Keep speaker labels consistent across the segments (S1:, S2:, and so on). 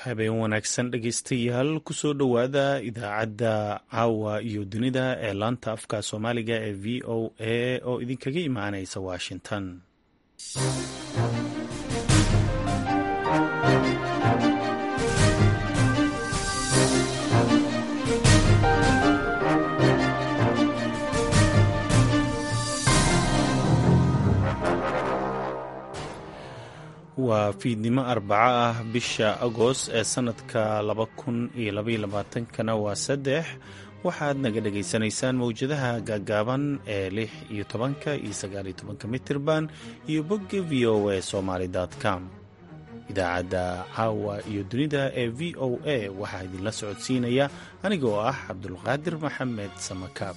S1: habeen wanaagsan dhegaystayaal kusoo dhowaada idaacadda caawa iyo dunida ee laanta afka soomaaliga ee v o a oo idinkaga imaanaysa washington waa fiidnimo arbaco ah bisha agost ee sanadka laba kun iyo labaiyo labaatankana waa saddex waxaad naga dhagaysanaysaan mawjadaha gaagaaban ee lix iyo tobanka iyo sagaaliyo tobanka mitirban iyo bogga v o a somaly com idaacadda caawa iyo dunida ee v o a waxaa idinla socodsiinaya anigoo ah cabdulqaadir maxamed samakaab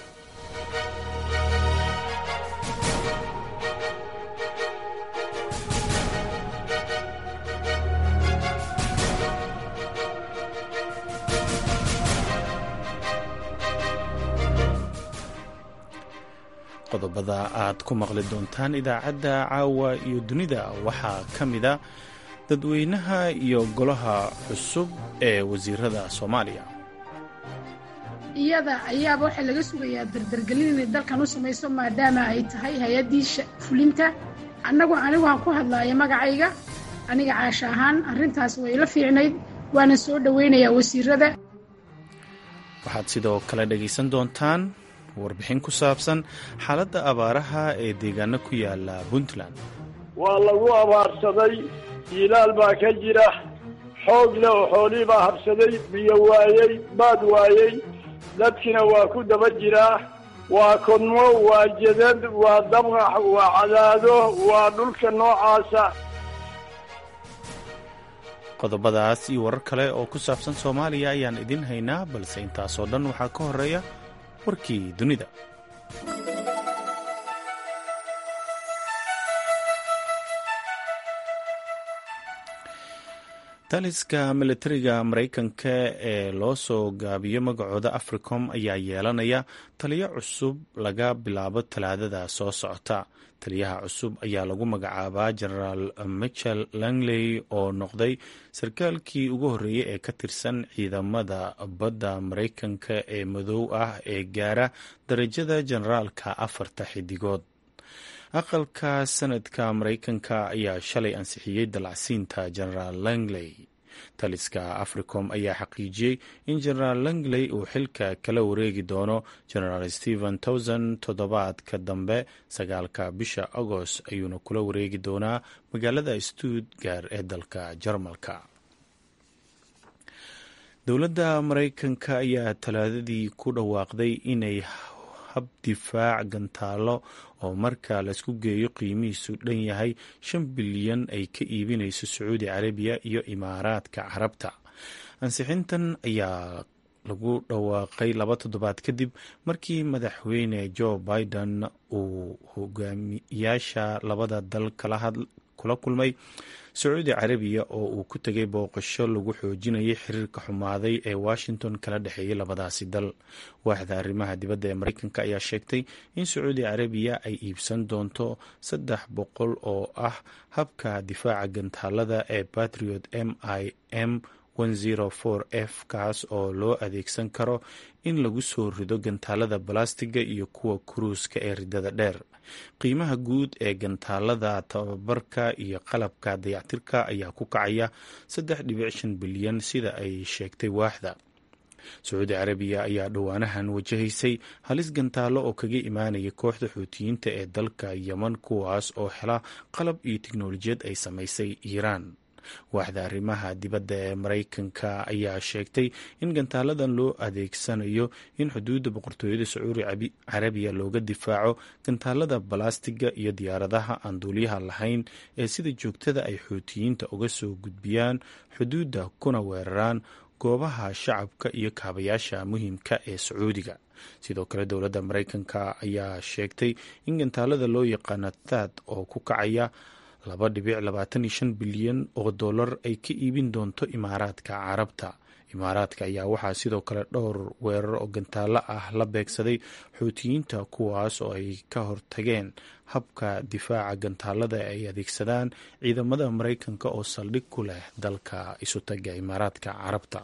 S1: qodobada aad ku maqli doontaan idaacadda caawa iyo dunida waxaa ka mida dadweynaha iyo golaha cusub ee wasiirada soomaaliya
S2: iyada ayaaba waxaa laga sugayaa dardargelin inay dalkan u samayso maadaama ay tahay hay-addii fulinta annagu anigu aan ku hadlaayo magacayga aniga caasha ahaan arrintaas way la fiicnayd waana soo dhowaynayaa wasiirada
S1: waxaad sidoo kale dhegaysan doontaan warbixin ku saabsan xaaladda abaaraha ee deegaano ku yaala puntland
S3: waa lagu abaarsaday jiilaal baa ka jira xoog leh oo xoolii baa habsaday biyo waayey baad waayey dadkina waa ku daba jiraa waa kodmo waa jadad waa dabqax waa cadaado waa dhulka noocaasa
S1: qodobadaas iyo warar kale oo ku saabsan soomaaliya ayaan idin haynaa balse intaasoo dhan waxaa ka horeeya warkii dunida taliska militariga maraykanka ee loo soo gaabiyo magacooda africom ayaa yeelanaya taliyo cusub laga bilaabo talaadada soo socota taliyaha cusub ayaa lagu magacaabaa genaraal michel langley oo noqday sarkaalkii ugu horreeyey ee ka tirsan ciidamada badda maraykanka ee madow ah ee gaara darajada generaalka afarta xidigood aqalka sanadka maraykanka ayaa shalay ansixiyey dalacsiinta genaraal langley taliska africom ayaa xaqiijiyey in genaraal langley uu xilka kala wareegi doono genaraal stephen towson toddobaadka dambe sagaalka bisha agost ayuuna kula wareegi doonaa magaalada stuttgart ee dalka jarmalka dowladda maraykanka ayaa talaadadii ku dhawaaqday inay hab difaac gantaalo oo marka laisku geeyo qiimihiisu dhan yahay shan bilyan ay ka iibinayso sacuudi carabiya iyo imaaraadka carabta ansixintan ayaa lagu dhawaaqay laba toddobaad kadib markii madaxweyne joe biden uu hogaamiyaasha labada dal kula kulmay sacuudi carabiya oo uu ku tegay booqasho lagu xoojinayay xiriirka xumaaday ee washington kala dhexeeyay labadaasi dal waaxda arrimaha dibadda ee maraykanka ayaa sheegtay in sacuudi carabiya ay iibsan doonto saddex boqol oo ah habka difaaca gantaalada ee patriot m i m f kaas oo loo adeegsan karo in lagu soo rido gantaalada balastiga iyo kuwa kuruuska ee ridada dheer qiimaha guud ee gantaalada tababarka iyo qalabka dayactirka ayaa ku kacaya saddex dhibic shan bilyan sida ay sheegtay waaxda sacuudi carabiya ayaa dhowaanahan wajahaysay halis gantaalo oo kaga imaanaya kooxda xuutiyiinta ee dalka yeman kuwaas oo hela qalab iyo tiknolojiyad ay samaysay iiraan waaxda arrimaha dibadda ee maraykanka ayaa sheegtay in gantaaladan loo adeegsanayo in xuduudda boqortooyada sacuudi carabiya looga difaaco gantaalada balastiga iyo diyaaradaha aan duuliyaha lahayn ee sida joogtada ay xuutiyiinta uga soo gudbiyaan xuduudda kuna weeraraan goobaha shacabka iyo kaabayaasha muhiimka ee sacuudiga sidoo kale dowladda maraykanka ayaa sheegtay in gantaalada loo yaqaano thad oo ku kacaya laba dhibic labaatan iyo shan bilyan oo dollar ay ka iibin doonto imaaraadka carabta imaaraadka ayaa waxaa sidoo kale dhowr weerar oo gantaallo ah la beegsaday xuutiyiinta kuwaas oo ay ka hortageen habka difaaca gantaalada ay adeegsadaan ciidamada maraykanka oo saldhig ku leh dalka isutaga imaaraadka carabta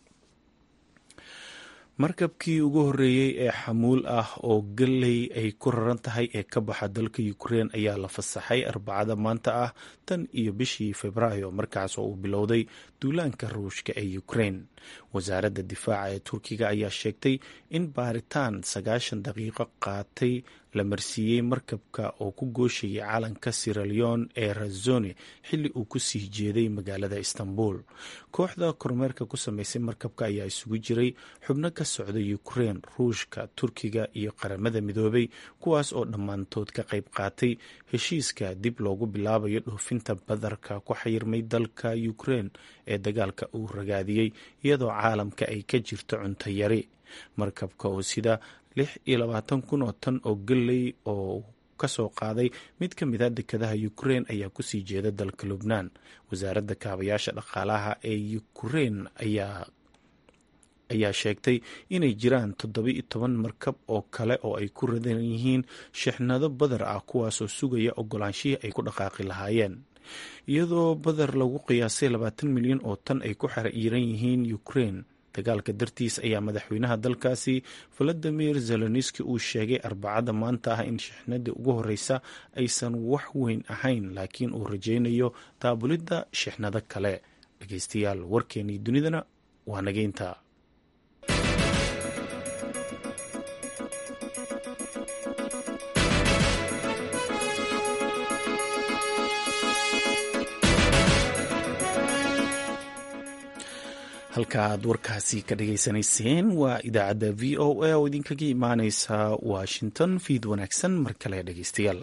S1: markabkii ugu horreeyey ee xamuul ah oo galley ay ku raran tahay ee ka baxa dalka ukrein ayaa la fasaxay arbacada maanta ah tan iyo bishii februaayo markaas oo uu bilowday duulaanka ruushka ee ukrein wasaaradda difaaca ee turkiga ayaa sheegtay in baaritaan sagaashan daqiiqo qaatay la marsiiyey markabka oo ku gooshayay calanka siraleon ee razone xilli uu ku sii jeeday magaalada istanbul kooxda kormeerka ku sameysay markabka ayaa isugu jiray xubno ka socda ukrein ruushka turkiga iyo qaramada midoobay kuwaas oo dhammaantood ka qayb qaatay heshiiska dib loogu bilaabayo dhoofinta badarka ku xayirmay dalka ukrein ee dagaalka uu ragaadiyey iyadoo caalamka ay ka jirto cunto yari markabka oo sida lix iyo labaatan kun oo tan oo galley oo kasoo qaaday mid ka mid a dekadaha ukrein ayaa kusii jeeda dalka lubnaan wasaaradda kaabayaasha dhaqaalaha ee ukrein ayaa ayaa sheegtay inay jiraan toddoba-iyo toban markab oo kale oo ay ku radan yihiin shixnado badar ah kuwaasoo sugaya ogolaanshihii ay ku dhaqaaqi lahaayeen iyadoo badar lagu qiyaasay labaatan milyan oo tan ay ku xiriiran yihiin ukrein dagaalka dartiis ayaa madaxweynaha dalkaasi valadimir zeloniski uu sheegay arbacada maanta ah in shixnadii ugu horeysa aysan wax weyn ahayn laakiin uu rajaynayo daabulidda shixnado kale dhegeystayaal warkeenii dunidana waa nageynta halka aad warkaasi ka dhageysanayseen waa idaacadda v o a oo idinkaga imaaneysa washington fiid wanaagsan mar kale dhegeystayaal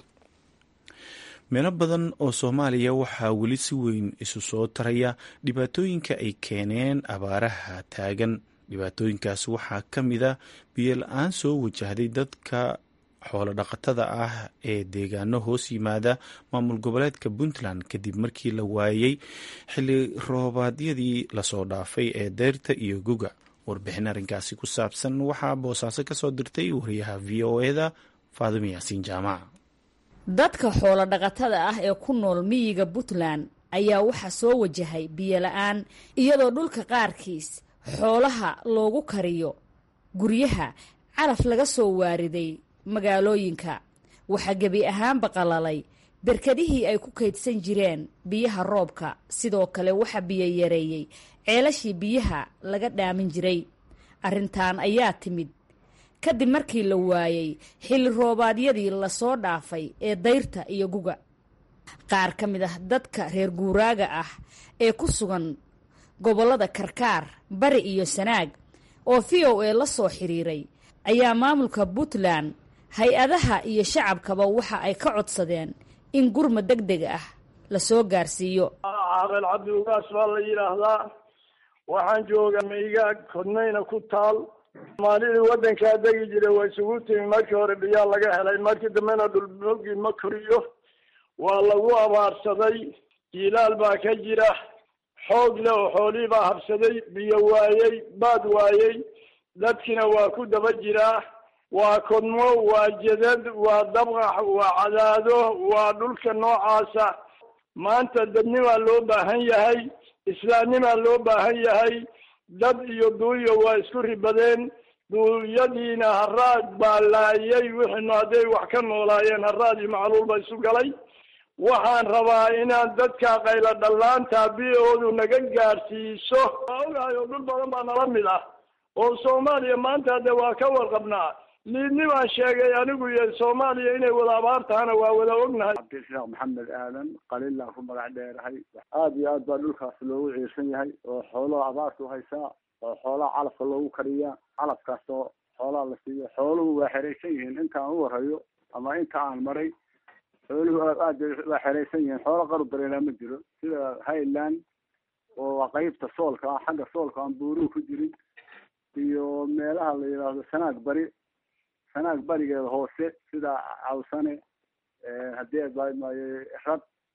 S1: meelo badan oo soomaaliya waxaa weli si weyn isu soo taraya dhibaatooyinka ay keeneen abaaraha taagan dhibaatooyinkaas waxaa ka mid a biyo la-aan soo wajahday dadka xoolo dhaqatada ah ee deegaano hoos yimaada maamul goboleedka puntland kadib markii la waayey xilli roobaadyadii lasoo dhaafay ee deyrta iyo guga warbixin arrinkaasi ku saabsan waxaa boosaaso ka soo dirtay wariyaha v o eda faadimo yaasiin jaamac
S4: dadka xoolo dhaqatada ah ee ku nool miyiga puntland ayaa waxaa soo wajahay biyo la-aan iyadoo dhulka qaarkiis xoolaha loogu kariyo guryaha calaf laga soo waariday magaalooyinka waxaa gebi ahaanba qalalay berkadihii ay ku kaydsan jireen biyaha roobka sidoo kale waxaa biyo yareeyey ceelashii biyaha laga dhaamin jiray arrintan ayaa timid kadib markii la waayey xilli roobaadyadii lasoo dhaafay ee dayrta iyo guga qaar ka mid ah dadka reer guuraaga ah ee ku sugan gobollada karkaar bari iyo sanaag oo v o a la soo xiriiray ayaa maamulka puntland hay-adaha iyo shacabkaba waxa ay ka codsadeen in gurma deg deg ah lasoo gaarsiiyo
S3: caaqil cabdi ugaas baa la yidhaahdaa waxaan joogaa maygaag kodnayna ku taal maalidii waddankaa degi jiray waa isugu timi markii hore biyaa laga helay markii dambena dhulmoogii ma koriyo waa lagu abaarsaday jiilaal baa ka jira xoog leh oo xoolihii baa habsaday biyo waayey baad waayey dadkiina waa ku daba jiraa waa kodmo waa jadad waa dabqax waa cadaado waa dhulka noocaasa maanta dadnimaa loo baahan yahay islaamnimaa loo baahan yahay dad iyo duuyo waa isku ribadeen duuyadiina haraad baa laayay wixiinu hadday wax ka noolaayeen haraad iyo macluul ba isu galay waxaan rabaa inaan dadka qaylo dhallaanta bi-oodu naga gaadhsiiso waa ogahay oo dhul badan baa nala mid ah oo soomaaliya maanta de waa ka warqabnaa liidni baan sheegay anigu iyo soomaaliya inay wada abaar tahana waa wada ognahay
S5: cabdishaaq maxamed aadan qaliilaan ku magac dheerahay aada iyo aad baa dhulkaas loogu ciirsan yahay oo xoolaha abaartu haysaa oo xoolaha calafka loogu kariyaa calafkaas oo xoolaha la siiyo xooluhu waa xeraysan yihiin intaan u warayo ama inta aan maray xooluhu aad waa xeraysan yihiin xoolo qaru dareelaa ma jiro sida highland oo qeybta soolka ah xagga soolka aan buuruhu ku jirin iyo meelaha la yidhaahdo sanaag bari sanaag barigeeda hoose sida cawsane haddii adbaamaaye rad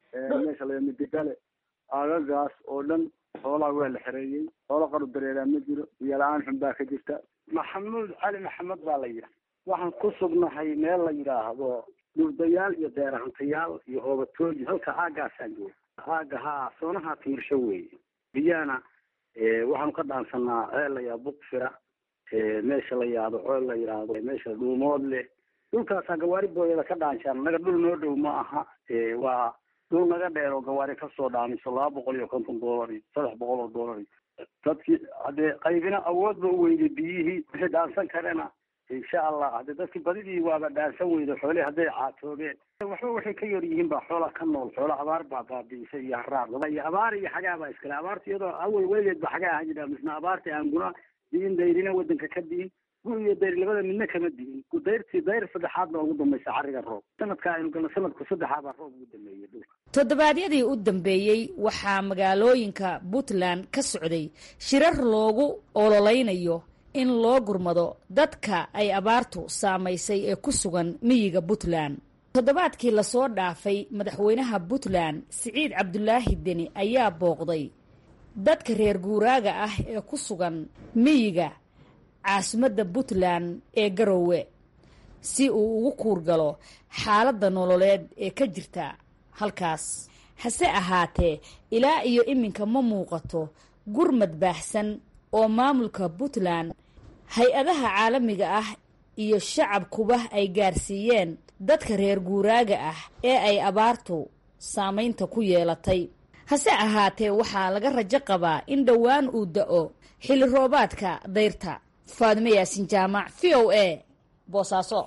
S5: meesha la midigale aagagaas oo dhan xoolaha waa la xereeyey xoolo qaru dareeraa ma jiro biyo la-aan xun baa ka jirta
S6: maxamuud cali maxamed baa la yidhaha waxaan ku sugnahay meel la yidhaahdo dhurdayaal iyo deerahantayaal iyo hoobatooyi halka aagaasaan jooga aaga haa soonaha tiirsho weeye biyana waxaanu ka dhaansanaa ceel la yidhahdo bukfira meesha la yidhahdo ceel la yidhaahdo meesha dhuumood leh dhulkaasaan gawaari booyada ka dhaanshaan naga dhul noo dhow ma aha waa dhul naga dheer oo gawaari kasoo dhaamiso laba boqol iyo konton dollar iyo saddex boqol oo dollar iyo dadkii haddee qaybina awood ba u weyday biyihii wixii dhaansan karena insha allah haddee dadkii badidii waaba dhaansan weyda xoolihii hadday caatoobeen waxba waxay ka yar yihiin baa xoola ka nool xoola abaar baa baabi'isay iyo haraad iyo abaar iyo xagaa baa iskale abaarta iyadoo awal weligeed ba xagaa ahaan jira misna abaarta aan guna diin dayrina wadanka ka diin gu iyo dayr labada midna kama diin dayrtii dayr saddexaad baa ugu dambaysa carriga roob sanadka aynu galno sanadku saddexaad baa roob ugu dambeeyey dhulka
S4: toddobaadyadii u dambeeyey waxaa magaalooyinka puntland ka socday shirar loogu ololeynayo in loo gurmado dadka ay abaartu saamaysay ee ku sugan miyiga puntland toddobaadkii lasoo dhaafay madaxweynaha puntland siciid cabdulaahi deni ayaa booqday dadka reer guuraaga ah ee ku sugan miyiga caasimadda puntland ee garoowe si uu ugu kuurgalo xaaladda nololeed ee ka jirta halkaas hase ahaatee ilaa iyo iminka ma muuqato gurmad baahsan oo maamulka puntland hay-adaha caalamiga ah iyo shacabkuba ay gaarsiiyeen dadka reer guuraaga ah ee ay abaartu saamaynta ku yeelatay hase ahaatee waxaa laga rajo qabaa in dhowaan uu da-o xilli roobaadka dayrta faadime yaasin jaamac v o a boosaaso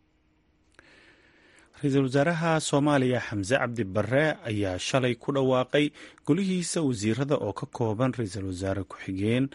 S1: ra-iisul wasaaraha soomaaliya xamse cabdi barre ayaa shalay ku dhawaaqay golihiisa wasiirada oo ka kooban ra-iisul wasaare ku-xigeen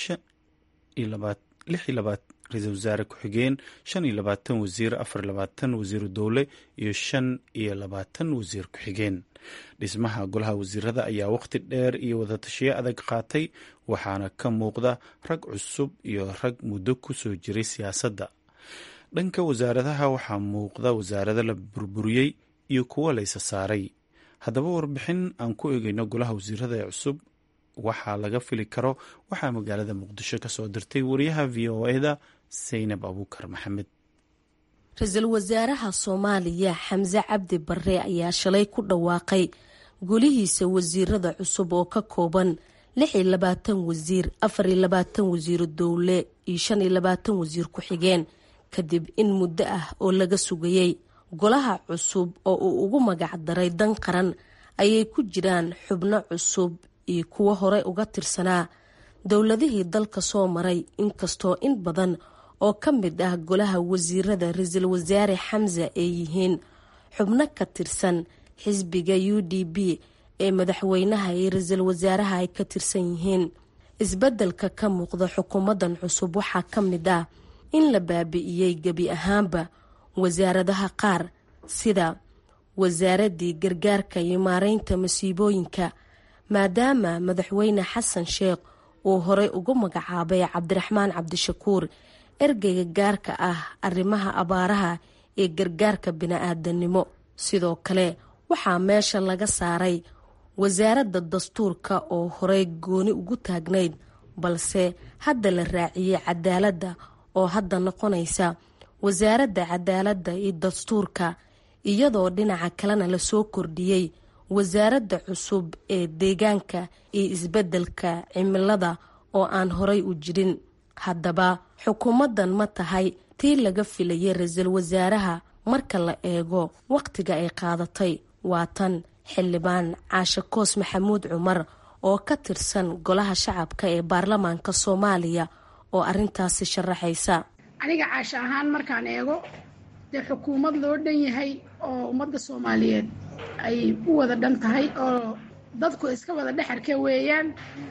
S1: ra-iisul wasaare ku-xigeen shan iyo labaatan wasiir afar iyo labaatan wasiiru dowle iyo shan iyo labaatan wasiir ku-xigeen dhismaha golaha wasiirada ayaa waqti dheer iyo wadatashiyo adag qaatay waxaana ka muuqda rag cusub iyo rag muddo ku soo jiray siyaasadda dhanka wasaaradaha waxaa muuqda wasaarado la burburiyey iyo kuwo laysa saaray haddaba warbixin aan ku eegeyno golaha wasiirada ee cusub waxaa laga fili karo waxaa magaalada muqdisho ka soo dirtay wariyaha v o eda saynab abuukar maxamed
S7: ra-iisul wasaaraha soomaaliya xamse cabdi barre ayaa shalay ku dhawaaqay golihiisa wasiirada cusub oo ka kooban lix iyo labaatan wasiir afar iyo labaatan wasiiru dowle iyo shan iyo labaatan wasiir ku-xigeen kadib in muddo ah oo laga sugayey golaha cusub oo uu ugu magac daray dan qaran ayay ku jiraan xubno cusub iyo kuwo horey uga tirsanaa dowladihii dalka soo maray inkastoo in badan oo ka mid ah golaha wasiirada ra-iisul wasaare xamse ay yihiin xubno ka tirsan xisbiga u d b ee madaxweynaha iyo ra-iisul wasaaraha ay ka tirsan yihiin isbeddelka ka muuqda xukuumaddan cusub waxaa ka mid ah in la baabi'iyey gebi ahaanba wasaaradaha qaar sida wasaaradii gargaarka iyo maareynta masiibooyinka maadaama madaxweyne xasan sheekh uu horey ugu magacaabay cabdiraxmaan cabdishakuur ergeyga gaarka ah arrimaha abaaraha ee gargaarka bini-aadanimo sidoo kale waxaa meesha laga saaray wasaaradda dastuurka oo horey gooni ugu taagnayd balse hadda la raaciyey cadaaladda oo hadda noqonaysa wasaaradda cadaaladda iyo dastuurka iyadoo dhinaca kalena lasoo kordhiyey wasaaradda cusub ee deegaanka iyo isbeddelka cimilada oo aan horay u jirin haddaba xukuumaddan ma tahay tii laga filayay ra-iisul wasaaraha marka la eego wakhtiga ay qaadatay waa tan xildhibaan caashe koos maxamuud cumar oo ka tirsan golaha shacabka ee baarlamaanka soomaaliya oo arintaasi sharaxaysa
S2: aniga caashe ahaan markaan eego dee xukuumad loo dhan yahay oo ummadda soomaaliyeed ay u wada dhan tahay oo dadku iska wada dhexarka weeyaan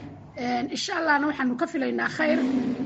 S2: insha allahna waxaanu ka filaynaa khayr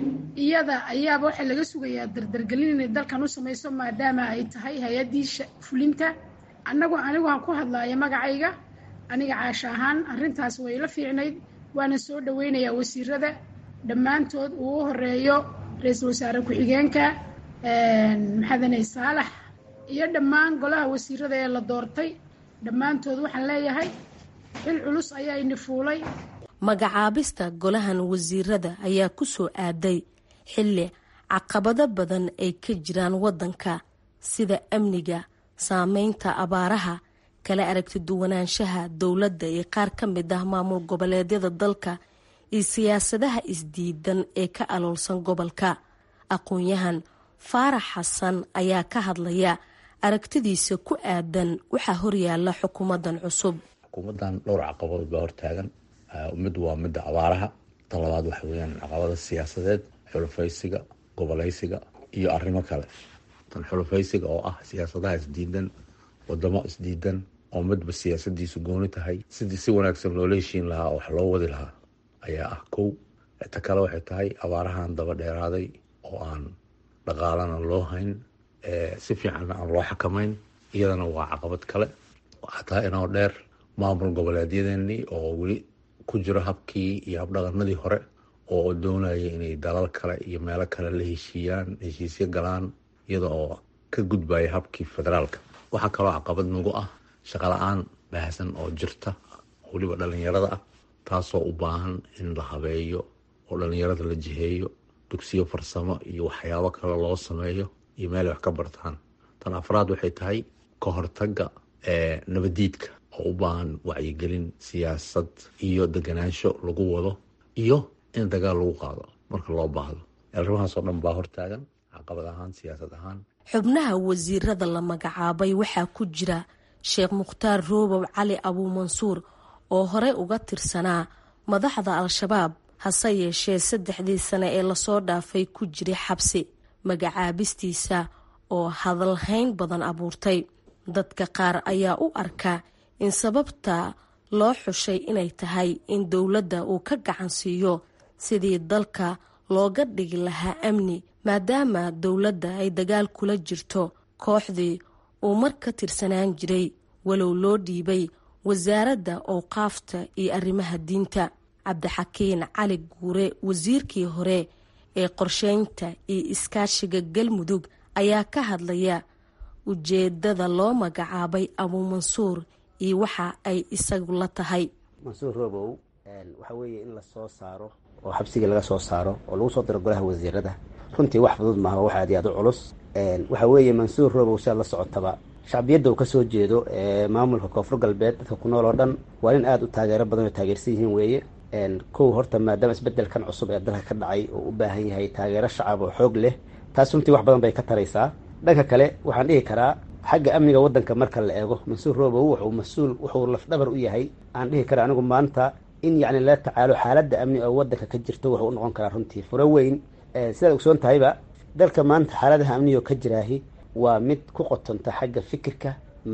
S2: iyada ayaaba waxaa laga sugayaa dardargelin inay dalkan u samayso maadaama ay tahay hay-addii fulinta annagu anigu aan ku hadlaayo magacayga aniga caasho ahaan arrintaas way la fiicnayd waana soo dhoweynayaa wasiirada dhammaantood uu u horeeyo ra-iisul wasaare ku-xigeenka maxadanay saalax iyo dhammaan golaha wasiirada ee la doortay dhammaantood waxaan leeyahay xil culus ayaa ini fuulay
S7: magacaabista golahan wasiirada ayaa ku soo aaday xilli caqabado badan ay ka jiraan waddanka sida amniga saameynta abaaraha kala aragti duwanaanshaha dowladda iyo qaar ka mid ah maamul goboleedyada dalka iyo siyaasadaha isdiidan ee ka aloolsan gobolka aqoon-yahan faarax xasan ayaa ka hadlaya aragtidiisa ku aadan waxaa horyaala xukuumadan cusub
S8: xukuumadan dhowr caqabadood baa hortaagan mid waa midda abaaraha tan labaad waxa weyaan caqabada siyaasadeed xulufaysiga goboleysiga iyo arrimo kale tan xulufaysiga oo ah siyaasadaha isdiidan wadamo isdiidan oo midba siyaasadiisu gooni tahay sidii si wanaagsan loola heshiin lahaa oo wax loo wadi lahaa ayaa ah kow ta kale waxay tahay abaarahan daba dheeraaday oo aan dhaqaalana loo hayn si fiicanna aan loo xakamayn iyadana waa caqabad kale xataa inoo dheer maamul goboleedyadeenii oo weli ku jiro habkii iyo habdhaqanadii hore oo doonaya inay dalal kale iyo meelo kale la heshiiyaan heshiisyo galaan iyada oo ka gudbaya habkii federaalka waxaa kaloo caqabad nagu ah shaqala-aan baahsan oo jirta weliba dhalinyarada ah taasoo u baahan in la habeeyo oo dhalinyarada la jiheeyo dugsiyo farsamo iyo waxyaabo kale loo sameeyo iyo meelay wax ka bartaan tan afraad waxay tahay ka hortaga nabadiidka oo u baahan wacyigelin siyaasad iyo deganaansho lagu wado iyo in dagaal lagu qaado marka loo baahdo arrimahaasoo dhan baa hortaagan caqabad ahaan siyaasad ahaan
S7: xubnaha wasiirada la magacaabay waxaa ku jira sheekh mukhtaar roobow cali abuumansuur oo horey uga tirsanaa madaxda al-shabaab hase yeeshee saddexdii sane ee lasoo dhaafay ku jiray xabsi magacaabistiisa oo hadalhayn badan abuurtay dadka qaar ayaa u arka in sababta loo xushay inay tahay in dowladda uu ka gacan siiyo sidii dalka looga dhigi lahaa amni maadaama dowladda ay dagaal kula jirto kooxdii uu mar ka tirsanaan jiray walow loo dhiibay wasaaradda owqaafta iyo arrimaha diinta cabdixakiin cali guure wasiirkii hore ee qorsheynta iyo iskaashiga galmudug ayaa ka hadlaya ujeedada loo magacaabay abuumansuur iyo waxa ay isagu la tahay
S9: mansuur roobow waxa weeye in lasoo saaro oo xabsigii laga soo saaro oo lagu soo diro golaha wasiirada runtii wax fudud maaha wax aad iyo aad u culus waxa weeye mansuur roobow si aad la socotaba shacbiyadda uu ka soo jeedo maamulka koonfur galbeed dadka ku nool oo dhan waa nin aada u taageero badan oo taageersan yihiin weeye kow horta maadaama isbedelkan cusub ee dalka ka dhacay oo u baahan yahay taageero shacab oo xoog leh taas runtii wax badan bay ka taraysaa dhanka kale waxaan dhihi karaa xagga amniga waddanka marka la eego mansuur roobow wuxuu mas-uul wuxuu lafdhabar u yahay aan dhihi kara anigu maanta in yacni la tacaalo xaaladda amni oo waddanka ka jirto wuxuu u noqon karaa runtii furo weyn sidaad ogsoon tahayba dalka maanta xaaladaha amnigo ka jiraahi waa mid ku qotonta xagga fikirka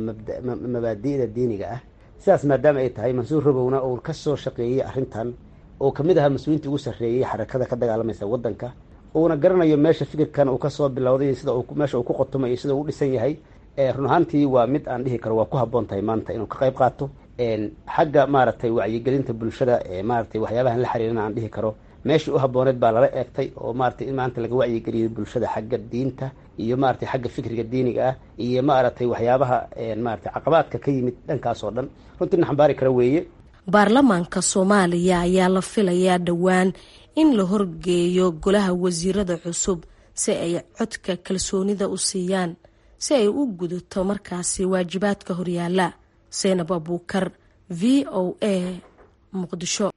S9: mabaadi'da diiniga ah sidaas maadaama ay tahay mansuur robowna uu ka soo shaqeeyey arrintan oo kamid ahaa mas-uuliintii ugu sarreeyey xarakada ka dagaalamaysa waddanka uuna garanayo meesha fikirkan uu kasoo bilowday sida meesha uu ku qotomay iyo sida uu dhisan yahay run ahaantii waa mid aan dhihi karo waa ku habboon tahay maanta inuu ka qayb qaato xagga maaragtay wacyigelinta bulshada maaratay waxyaabahan la xiriirana aan dhihi karo meeshii u habbooneed baa lala eegtay oo maratay in maanta laga wacyigeliyo bulshada xagga diinta iyo maratay xagga fikriga diiniga ah iyo maaragtay waxyaabaha maratay caqabaadka ka yimid dhankaas oo dhan runtii na xambaari kara weeye
S7: baarlamaanka soomaaliya ayaa la filayaa dhowaan in la horgeeyo golaha wasiirada cusub si ay codka kalsoonida u siiyaan si ay u gudato markaasi waajibaadka horyaala seynab abuukar v o a muqdisho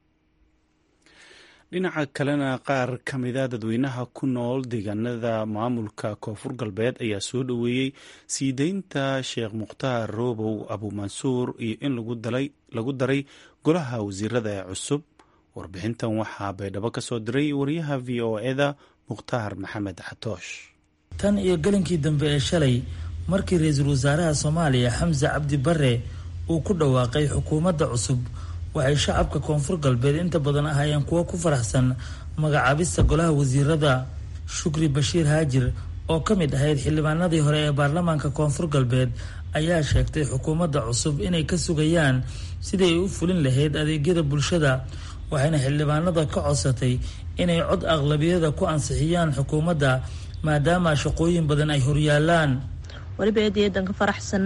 S1: dhinaca kalena qaar ka mida dadweynaha ku nool deegaanada maamulka koonfur galbeed ayaa soo dhoweeyey sii deynta sheekh mukhtaar roobow abuumansuur iyo in lagu daray golaha wasiirada ee cusub warbixintan waxaa baydhabo ka soo diray wariyaha v o eda mukhtaar maxamed xatoosh
S10: tan iyo gelinkii dambe ee shalay markii ra-iisul wasaaraha soomaaliya xamse cabdi bare uu ku dhawaaqay xukuumadda cusub waxay shacabka koonfur galbeed inta badan ahaayeen kuwo ku faraxsan magacaabista golaha wasiirada shukri bashiir haajir oo ka mid ahayd xildhibaanadii hore ee baarlamaanka koonfur galbeed ayaa sheegtay xukuumadda cusub inay ka sugayaan sidii ay u fulin lahayd adeegyada bulshada waxayna xildhibaanada ka codsatay inay cod aqlabiyada ku ansixiyaan xukuumadda maadaama shaqooyin badan ay horyaalaan
S11: weliba eedayadan ka faraxsana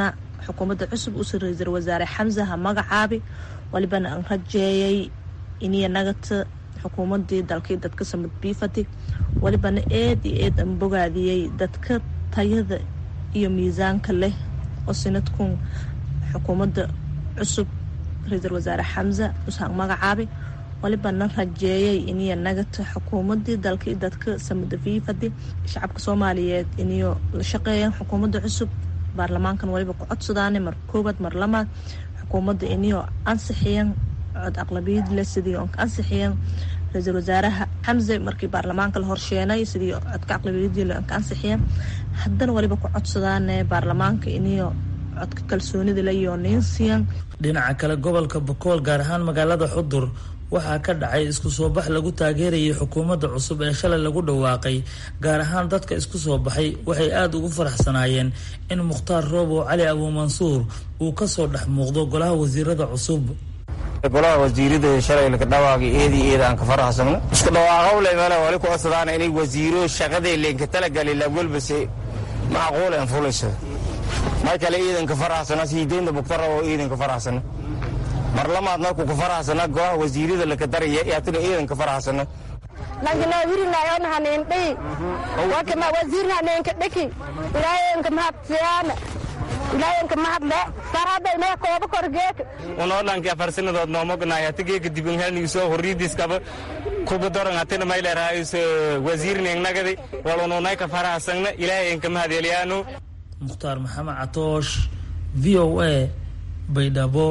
S11: xukuumadda cusub usa ra-iisul wasaare xamse ha magacaabi walibana aan rajeeyay iniya nagata xukuumadii dalkii dadka samad biifati walibana eed iyo eed aan bogaadiyey dadka tayada iyo miisaanka leh oo sinadkun xukuumadda cusub ra-iisul wasaare xamse usaan magacaabay walibana rajeeyay iniya nagata xukuumadii dalkii dadka samada fiifadi shacabka soomaaliyeed iniyo la shaqeeyaan xukuumadda cusub baarlamaankan waliba ku codsadaane mar koowaad mar lamaad xukuumadda iniyo ansixiyan cod aqlabiyad leh sidii oon ka ansixiyan ra-iisul wasaaraha xamse markii baarlamaanka la horsheenay sidii codka aqlabiyadii le oon ka ansixiyan haddana waliba ku codsadaane baarlamaanka iniyo codka kalsoonida le iyo niinsiyan
S10: dhinaca kale gobolka bokool gaar ahaan magaalada xudur waxaa ka dhacay isku soo bax lagu taageerayay xukuumadda cusub ee shalay lagu dhawaaqay gaar ahaan dadka isku soo baxay waxay aada ugu faraxsanaayeen in mukhtaar roobow cali abuumansuur uu kasoo dhex muuqdo golaha wasiirada cusub
S12: golaha wasiirada shalay laka dhawaaqay eedi eeda aan ka faraxsano isku dhawaaqowle male wali ku codsadaan inay wasiiro shaqadii leenka talagali lagwelbase macquul aan fulayso mar kale iidan ka faraxsana siideynta mukhtaar roobow iidan ka faraxsana mar lamaad markuu ka faraxsana golaha wasiirada laka daraya yaatuna iidan ka faraxsana
S13: langinawirinayon hanindhi wakama wasiirna haninka dhiki ilaayenka mahadsiyaana ilaayenka mahadle saradaynee kooba korgeek
S12: unoo dhanki afar sanadood noomognaay hatigeeka dibinhelnigisoo horriidiskaba kuba doran hatina mayleraays wasiirnengnagadi walununay ka faraxsana ilaayenka mahadelyanu
S10: mukhtaar maxamed catoosh v o a baydhabo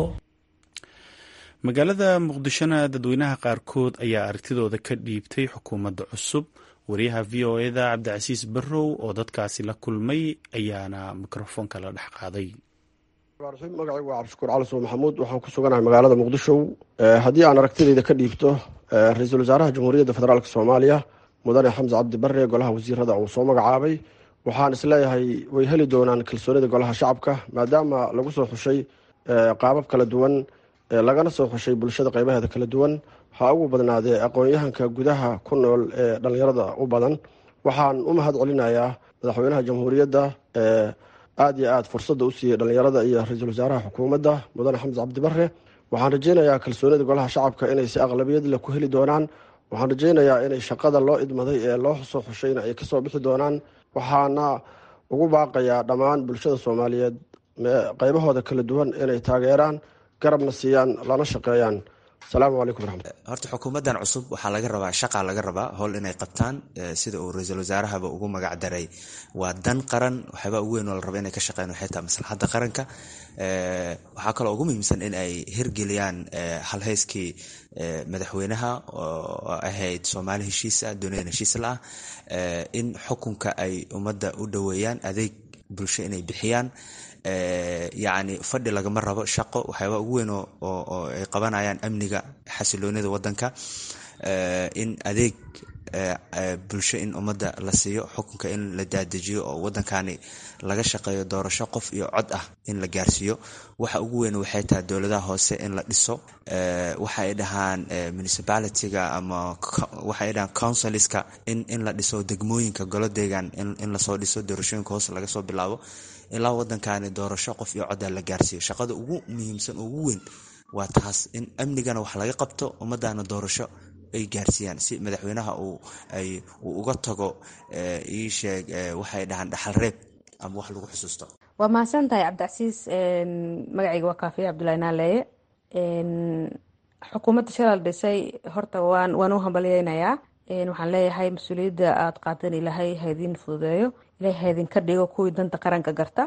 S1: magaalada muqdishona dadweynaha qaarkood ayaa aragtidooda ka dhiibtay xukuumadda cusub wariyaha v o eda cabdicasiis barrow oo dadkaasi la kulmay ayaana mikrofoonka la dhex qaaday
S14: magacaygu waa cabdishakuur cali suul maxamuud waxaan ku suganahay magaalada muqdisho haddii aan aragtidayda ka dhiibto ra-iisul wasaaraha jamhuuriyadda federaalk soomaaliya mudane xamse cabdi barre golaha wasiirada uu soo magacaabay waxaan isleeyahay way heli doonaan kalsoonida golaha shacabka maadaama lagu soo xushay qaabab kala duwan lagana soo xushay bulshada qeybaheeda kala duwan ha ugu badnaadee aqoon-yahanka gudaha ku nool ee dhallinyarada u badan waxaan u mahad celinayaa madaxweynaha jamhuuriyadda ee aada iyo aada fursadda u siiyey dhallinyarada iyo ra-iisul wasaaraha xukuumadda mudane xamse cabdi barre waxaan rajeynayaa kalsoonida golaha shacabka inay si aqlabiyad leh ku heli doonaan waxaan rajeynayaa inay shaqada loo idmaday ee loo soo xushayna ay kasoo bixi doonaan waxaana ugu baaqayaa dhammaan bulshada soomaaliyeed qeybahooda kala duwan inay taageeraan garabna siiyaan lana shaqeeyaan asalaamu calaykum raxmat
S15: horta xukuumaddan cusub waxaa laga rabaa shaqaa laga rabaa howl inay qabtaan sida uu ra-iisul wasaarahaba ugu magac daray waa dan qaran waxyaabaa ugu weyn oo la raba inay ka shaqeyn waxay tahay maslaxadda qaranka waxaa kaloo ugu muhiimsan in ay hirgeliyaan halhayskii madaxweynaha oo ahayd soomaali heshiisa duniyadan heshiis la ah in xukunka ay ummadda u dhoweeyaan adeeg bulsho inay bixiyaan yacni fadhi lagama rabo shaqo waxyaaba ugu weyn oo ay qabanayaan amniga xasiloonida wadanka in adeeg bulsho in ummadda la siiyo xukunka in la daadejiyo oo wadankani laga shaqeeyo doorasho qof iyo cod ah in la gaarsiiyo waxa ugu weyn waxay tahay dowladaha hoose in la dhiso waxa ay dhahaan municipalitiga ama waxa ay dhahaan councilska in in la dhiso degmooyinka golo deegaan in lasoo dhiso doorashooyinka hoose laga soo bilaabo ilaa wadankani doorasho qof iyo codda la gaarsiiyo shaqada ugu muhiimsan ugu weyn waa taas in amnigana wax laga qabto ummadana doorasho ay gaarsiiyaan si madaxweynaha uu uga tago iisheeg waxay dhahaan dhaxal reeb ama wax lagu xusuusto
S16: waa mahadsan tahay cabdicasiis magacayga waa kaafiya cabdulahi naaleeye xukuumadda shalal dhisay horta waan waan u hambalyeynayaa waxaan leeyahay mas-uuliyadda aada qaadan ilaahay haydin fududeeyo ilaahay haydinka dhigo kuwii danta qaranka garta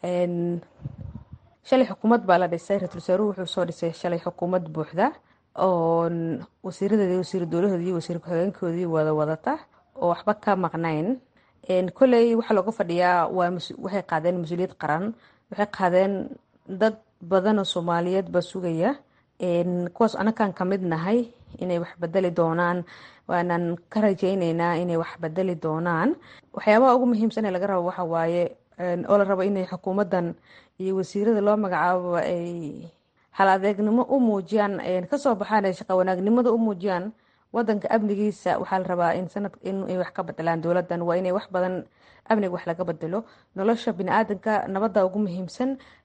S16: shalay xukuumad baa la dhisay ra-isul wasaaruhu wuxuu soo dhisay shalay xukuumad buuxda oo wasiiradeedi wasiir dowlahoodii iyo wasiir ku-xigeenkoodii wada wadata oo waxba ka maqnayn koley waxaa looga fadhiyaa waa waxay qaadeen mas-uuliyad qaran waxay qaadeen dad badan oo soomaaliyeed baa sugaya kuwaas anakaan kamid nahay inay wax bedeli doonaan waanaan ka rajeyneynaa inay wax bedeli doonaan waxyaabaha ugu muhiimsan ee laga rabo waxa waaye oo la rabo inay xukuumadan iyo wasiirada loo magacaabo ay hal adeegnimo u muujiyaan kasoo baxaan ay shaqa wanaagnimada u muujiyaan wadanka amnigiisa waxaa la rabaa in sanad inay wax ka bedelaan dowladan waa inay wax badan amniga wax laga bedelo nolosha biniaadanka nabada ugu muhiimsan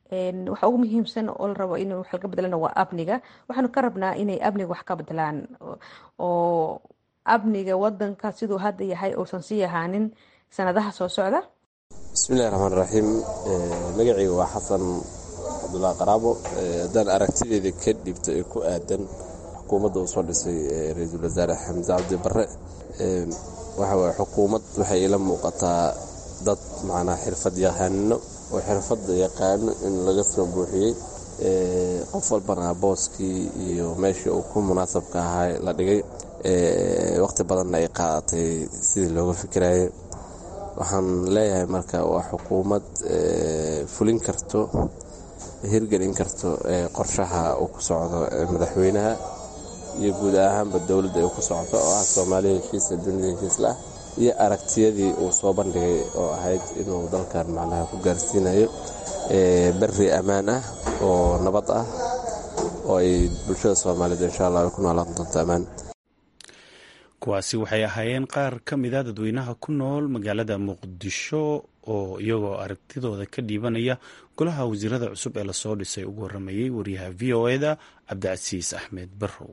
S16: waxa ugu muhiimsan oo la rabo in wax laga bedelana waa amniga waxaanu ka rabnaa inay amniga wax ka bedelaan oo amniga wadanka siduu hadda yahay uusan sii ahaanin sanadaha soo socda
S17: bismillahi raxmaan raxiim magacayga waa xasan cabdullah qaraabo haddaan aragtideeda ka dhibto ee ku aadan xukuumadda uu soo dhisay ra-iisul wasaare xamse cabdi barre waxa waye xukuumad waxay ila muuqataa dad macnaa xirfad yaqaano oo xirfadda yaqaano in laga soo buuxiyey qof walbana booskii iyo meeshii uu ku munaasabka ahaa la dhigay waqti badanna ay qaadatay sidii looga fikirayay waxaan leeyahay marka waa xukuumad fulin karto hirgelin karto qorshaha uu ku socdo madaxweynaha iyo guud ahaanba dowladda ay ku socoto oo ah soomaaliya heshiisa dunida heshiisla ah iyo aragtiyadii uu soo bandhigay oo ahayd inuu dalkan macnaha ku gaarsiinayo berri ammaan ah oo nabad ah oo ay bulshada soomaaliyeed insha allah ay ku noolaan doonto ammaan
S1: kuwaasi waxay ahaayeen qaar ka mida dadweynaha ku nool magaalada muqdisho oo iyagoo aragtidooda ka dhiibanaya golaha wasiirada cusub ee lasoo dhisay ugu waramayey wariyaha v o eda cabdicasiis axmed barrow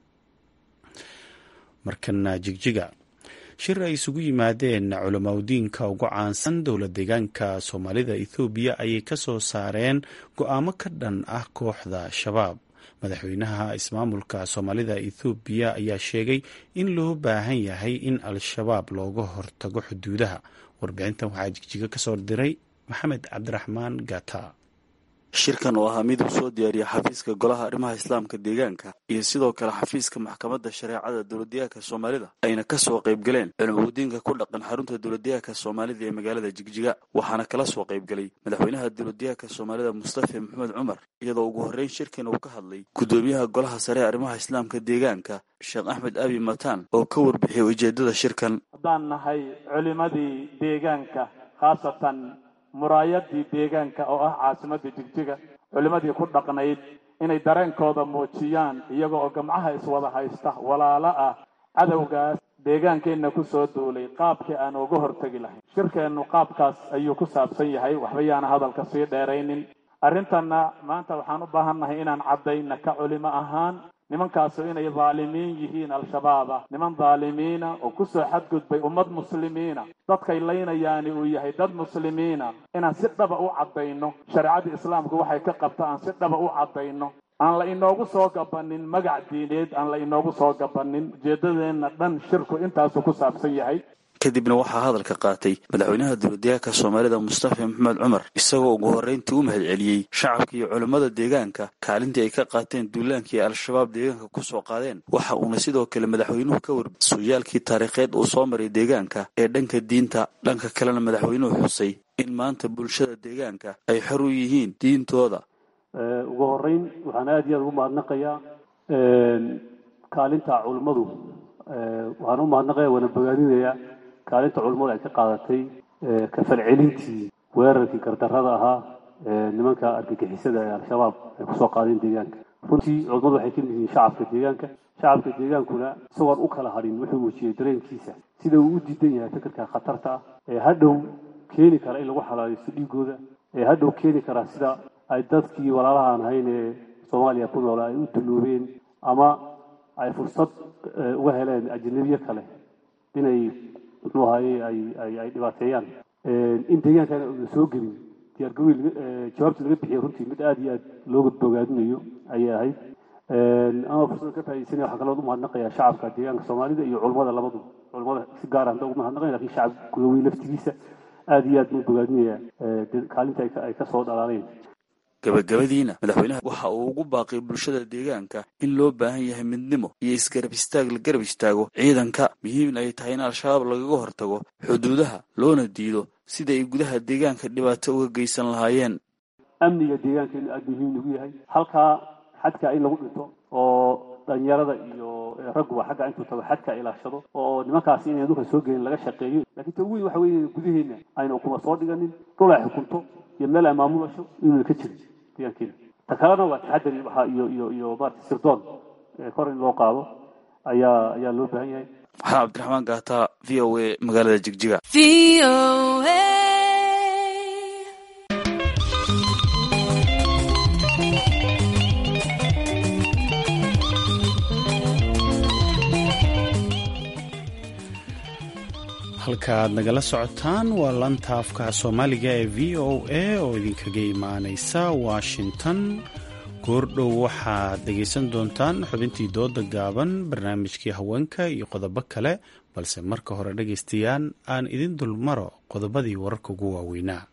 S1: markana jigjiga shir ay isugu yimaadeen culamaudiinka ugu caansan dowla deegaanka soomaalida ethoobiya ayay ka soo saareen go-aamo ka dhan ah kooxda shabaab madaxweynaha ismaamulka soomaalida ethoobiya ayaa sheegay in loo baahan yahay in al-shabaab looga hortago xuduudaha warbixintan waxaa jigjiga ka soo diray maxamed cabdiraxmaan gata
S18: shirkan oo ahaa mid uu soo diyaariya xafiiska golaha arrimaha islaamka deegaanka iyo sidoo kale xafiiska maxkamadda shareecada dowladdeegaanka soomaalida ayna ka soo qaybgaleen culimaudiinka ku dhaqan xarunta dowladdeegaanka soomaalida ee magaalada jigjiga waxaana kala soo qaybgalay madaxweynaha dowladdeegaanka soomaalida mustafa maxamed cumar iyadoo ugu horreyn shirkan uu ka hadlay guddoomiyaha golaha sare arrimaha islaamka deegaanka sheekh axmed abi mataan oo ka warbixiyay ujeeddada shirkan
S19: haddaan nahay culimadii deegaanka khaasatan muraayadii deegaanka oo ah caasimadda jigjiga culimmadii ku dhaqnayd inay dareenkooda muujiyaan iyaga oo gamcaha iswada haysta walaalo ah cadowgaas deegaankeenna ku soo duulay qaabkii aan uga hortegi lahayn shirkeennu qaabkaas ayuu ku saabsan yahay waxba yaana hadalka sii dheeraynin arrintanna maanta waxaan u baahannahay inaan caddayna ka culimo ahaan nimankaasu inay dhaalimiin yihiin al-shabaaba niman dhaalimiina oo ku soo xadgudbay ummad muslimiina dadkay laynayaani uu yahay dad muslimiina inaan si dhaba u caddayno shareecadii islaamku waxay ka qabta aan si dhaba u caddayno aan la inoogu soo gabanin magac diineed aan la inoogu soo gabanin ujeeddadeenna dhan shirku intaasuu ku saabsan yahay
S18: kadibna waxaa hadalka qaatay madaxweynaha dowladdeegaanka soomaalida mustafa maxamed cumar isagoo ugu horreyntii u mahad celiyey shacabka iyo culammada deegaanka kaalintii ay ka qaateen duulaankii ay al-shabaab deegaanka ku soo qaadeen waxa uuna sidoo kale madaxweynuhu ka warbi suyaalkii taariikheed uu soo maray deegaanka ee dhanka diinta dhanka kalena madaxweynuhu xusay in maanta bulshada deegaanka ay xor u yihiin diintooda
S20: ugu horreyn waxaan aada iyo aada ugu mahadnaqayaa kaalinta culummadu waxaan u mahadnaqaya waana bogaadinayaa kaalinta culummadu ay ka qaadatay kafalcelintii weerarkii gardarrada ahaa nimanka argagixisada ee al-shabaab ay kusoo qaadeen deegaanka runtii culummadu waxay ka mid yihiin shacabka deegaanka shacabka deegaankuna isagoon u kala hadhin wuxuu muujiyey dareenkiisa sida uu u diidan yahay fikirka khatarta ah ee hadhow keeni kara in lagu xalaalaysto dhiigooda ee hadhow keeni kara sida ay dadkii walaalaha aan ahayn ee soomaaliya ku noola ay u duloobeen ama ay fursad uga heleen ajnabiye kale inay muxuu ahaye ay ay ay dhibaateeyaan in deegaankana una soo gelin diyaargarowii jawaabta laga bixiyay runtii mid aada iyo aad looga bogaadinayo ayay ahayd ama fursada ka faaidaysanaya waxaa kaloo u mahadnaqayaa shacabka deegaanka soomaalida iyo culummada labaduba culummada si gaar ah hadda ugu mahadnaqaya lakin shacab gudawey laftigiisa aada iyo aad buu bogaadinaya kaalinta ay ka soo dhalaaleen
S18: gabagabadiina madaxweynaha waxa uu ugu baaqay bulshada deegaanka in loo baahan yahay midnimo iyo isgarab istaag la garab istaago ciidanka muhiim ay tahay in al-shabaab lagaga hortago xuduudaha loona diido sida ay gudaha deegaanka dhibaato uga geysan lahaayeen
S20: amniga deegaankeenu aada muhiim ugu yahay halkaa xadka in lagu dhinto oo dhalinyarada iyo ragguba xagga intuu tago xadka ilaashado oo nimankaasi inay dhulka soo gelin laga shaqeeyo lakiin ta weyn waxa weeye gudaheena ayna ukuma soo dhiganin dhul ay xukunto iyo meel ay maamulasho inuuna ka jirin deegaankeena ta kalena waa taxadari waxa iyo iyo iyo maarata sirdoon kor in loo qaado ayaa ayaa loo baahan yahay
S18: maxamed cabdiraxmaan gaata v o a magaalada jigjiga
S1: halka aad nagala socotaan waa lanta afka soomaaliga ee v o a oo idinkaga imaanaysa washington goordhow waxaad dhegaysan doontaan xubintii dooda gaaban barnaamijkii haweenka iyo qodobo kale balse marka hore dhagaystayaan aan idin dulmaro qodobadii wararka ugu waaweynaa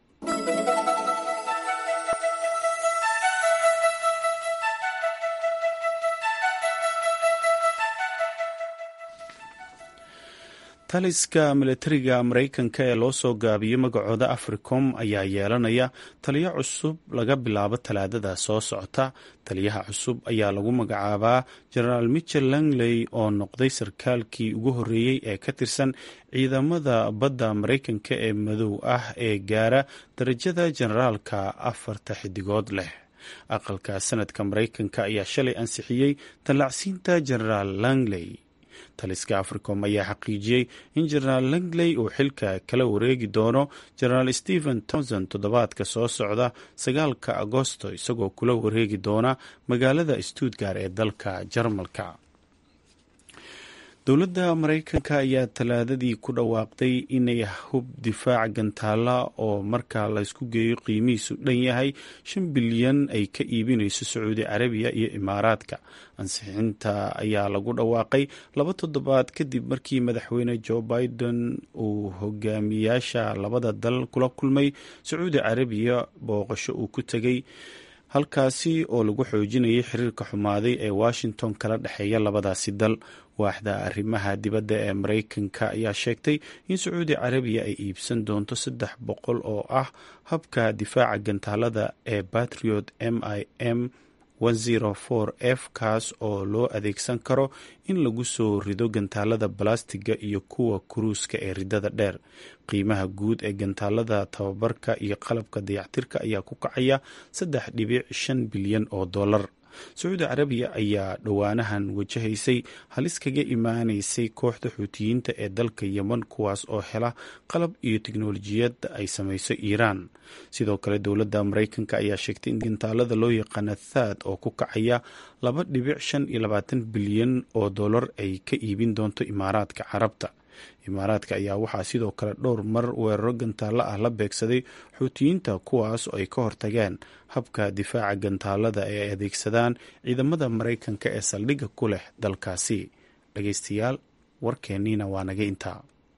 S1: taliska milatariga maraykanka ee loo soo gaabiyey magacooda africom ayaa yeelanaya taliyo cusub laga bilaabo talaadada soo socota taliyaha cusub ayaa lagu magacaabaa jenaraal michel langley oo noqday sarkaalkii ugu horreeyey ee ka tirsan ciidamada badda maraykanka ee madow ah ee gaara darajada jenaraalka afarta xidigood leh aqalka sanadka maraykanka ayaa shalay ansixiyey tallacsiinta jenaraal langley taliska africom ayaa xaqiijiyey in jenaraal langley uu xilka kala wareegi doono jenaraal stephen tomson toddobaadka soo socda sagaalka agosto isagoo kula wareegi doona magaalada stuttgart ee dalka jarmalka dowladda maraykanka ayaa talaadadii ku dhawaaqday inay hub difaac gantaala oo marka laysku geeyo qiimihiisu dhan yahay shan bilyan ay ka iibinayso sacuudi carabiya iyo imaaraadka ansixinta ayaa lagu dhawaaqay laba toddobaad kadib markii madaxweyne joe biden uu hogaamiyaasha labada dal kula kulmay sacuudi carabiya booqasho uu ku tegay halkaasi oo lagu xoojinayay xiriirka xumaaday ee washington kala dhexeeya labadaasi dal waaxda arrimaha dibadda ee maraykanka ayaa sheegtay in sacuudi carabiya ay iibsan doonto saddex boqol oo ah habka difaaca gantaalada ee batriot m i m f kaas oo loo adeegsan karo in lagu soo rido gantaalada balastiga iyo kuwa kuruuska ee ridada dheer qiimaha guud ee gantaalada tababarka iyo qalabka dayactirka ayaa ku kacaya saddex dhibic shan bilyan oo dollar sacuudi carabiya ayaa dhowaanahan wajahaysay halis kaga imaanaysay kooxda xuutiyiinta ee dalka yemen kuwaas oo hela qalab iyo tiknolojiyad ay samayso iiraan sidoo kale dowladda maraykanka ayaa sheegtay in gantaalada loo yaqaana thaad oo ku kacaya laba dhibic shan iyo labaatan bilyan oo dollar ay ka iibin doonto imaaraadka carabta imaaraadka ayaa waxaa sidoo kale dhowr mar weeraro gantaalo ah la beegsaday xuutiyiinta kuwaas oo ay ka hortageen habka difaaca gantaalada ee ay adeegsadaan ciidamada maraykanka ee saldhigga ku leh dalkaasi dhageystayaal warkeenniina waa naga intaa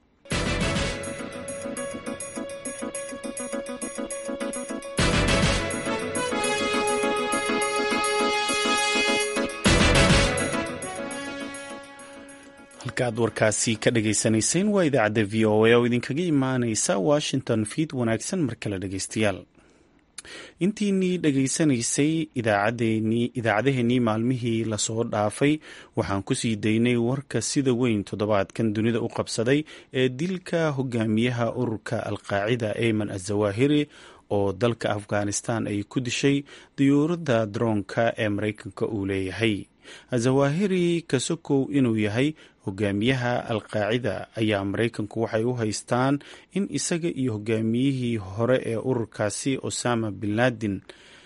S1: halkaaad warkaasi ka dhagaysanayseen waa idaacadda v o a oo idinkaga imaaneysa washington fiid wanaagsan mar kale dhageystayaal intiinii dhegaysanaysay idaacadaheenii maalmihii lasoo dhaafay waxaan kusii daynay warka sida weyn toddobaadkan dunida u qabsaday ee dilka hogaamiyaha ururka alqaacida ayman azawahiri oo dalka afghanistan ay ku dishay diyuuradda daroonka ee maraykanka uu leeyahay azawahiri kasokow inuu yahay hogaamiyaha alqaacida ayaa maraykanku waxay u haystaan in isaga iyo hogaamiyihii hore ee ururkaasi osama bin laden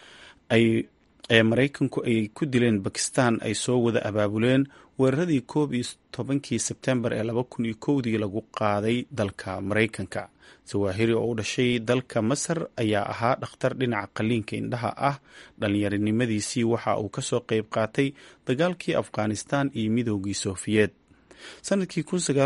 S1: ee maraykanku ay ku dileen bakistan ay soo wada abaabuleen weeraradii koob iyo tobankii sebtembar ee laba kun iyo kowdii lagu qaaday dalka maraykanka zawahiri oo u dhashay dalka masar ayaa ahaa dhakhtar dhinaca qaliinka indhaha ah dhalinyarinimadiisii waxa uu kasoo qeyb qaatay dagaalkii afghanistan iyo midoogii sofiyeed sanadkii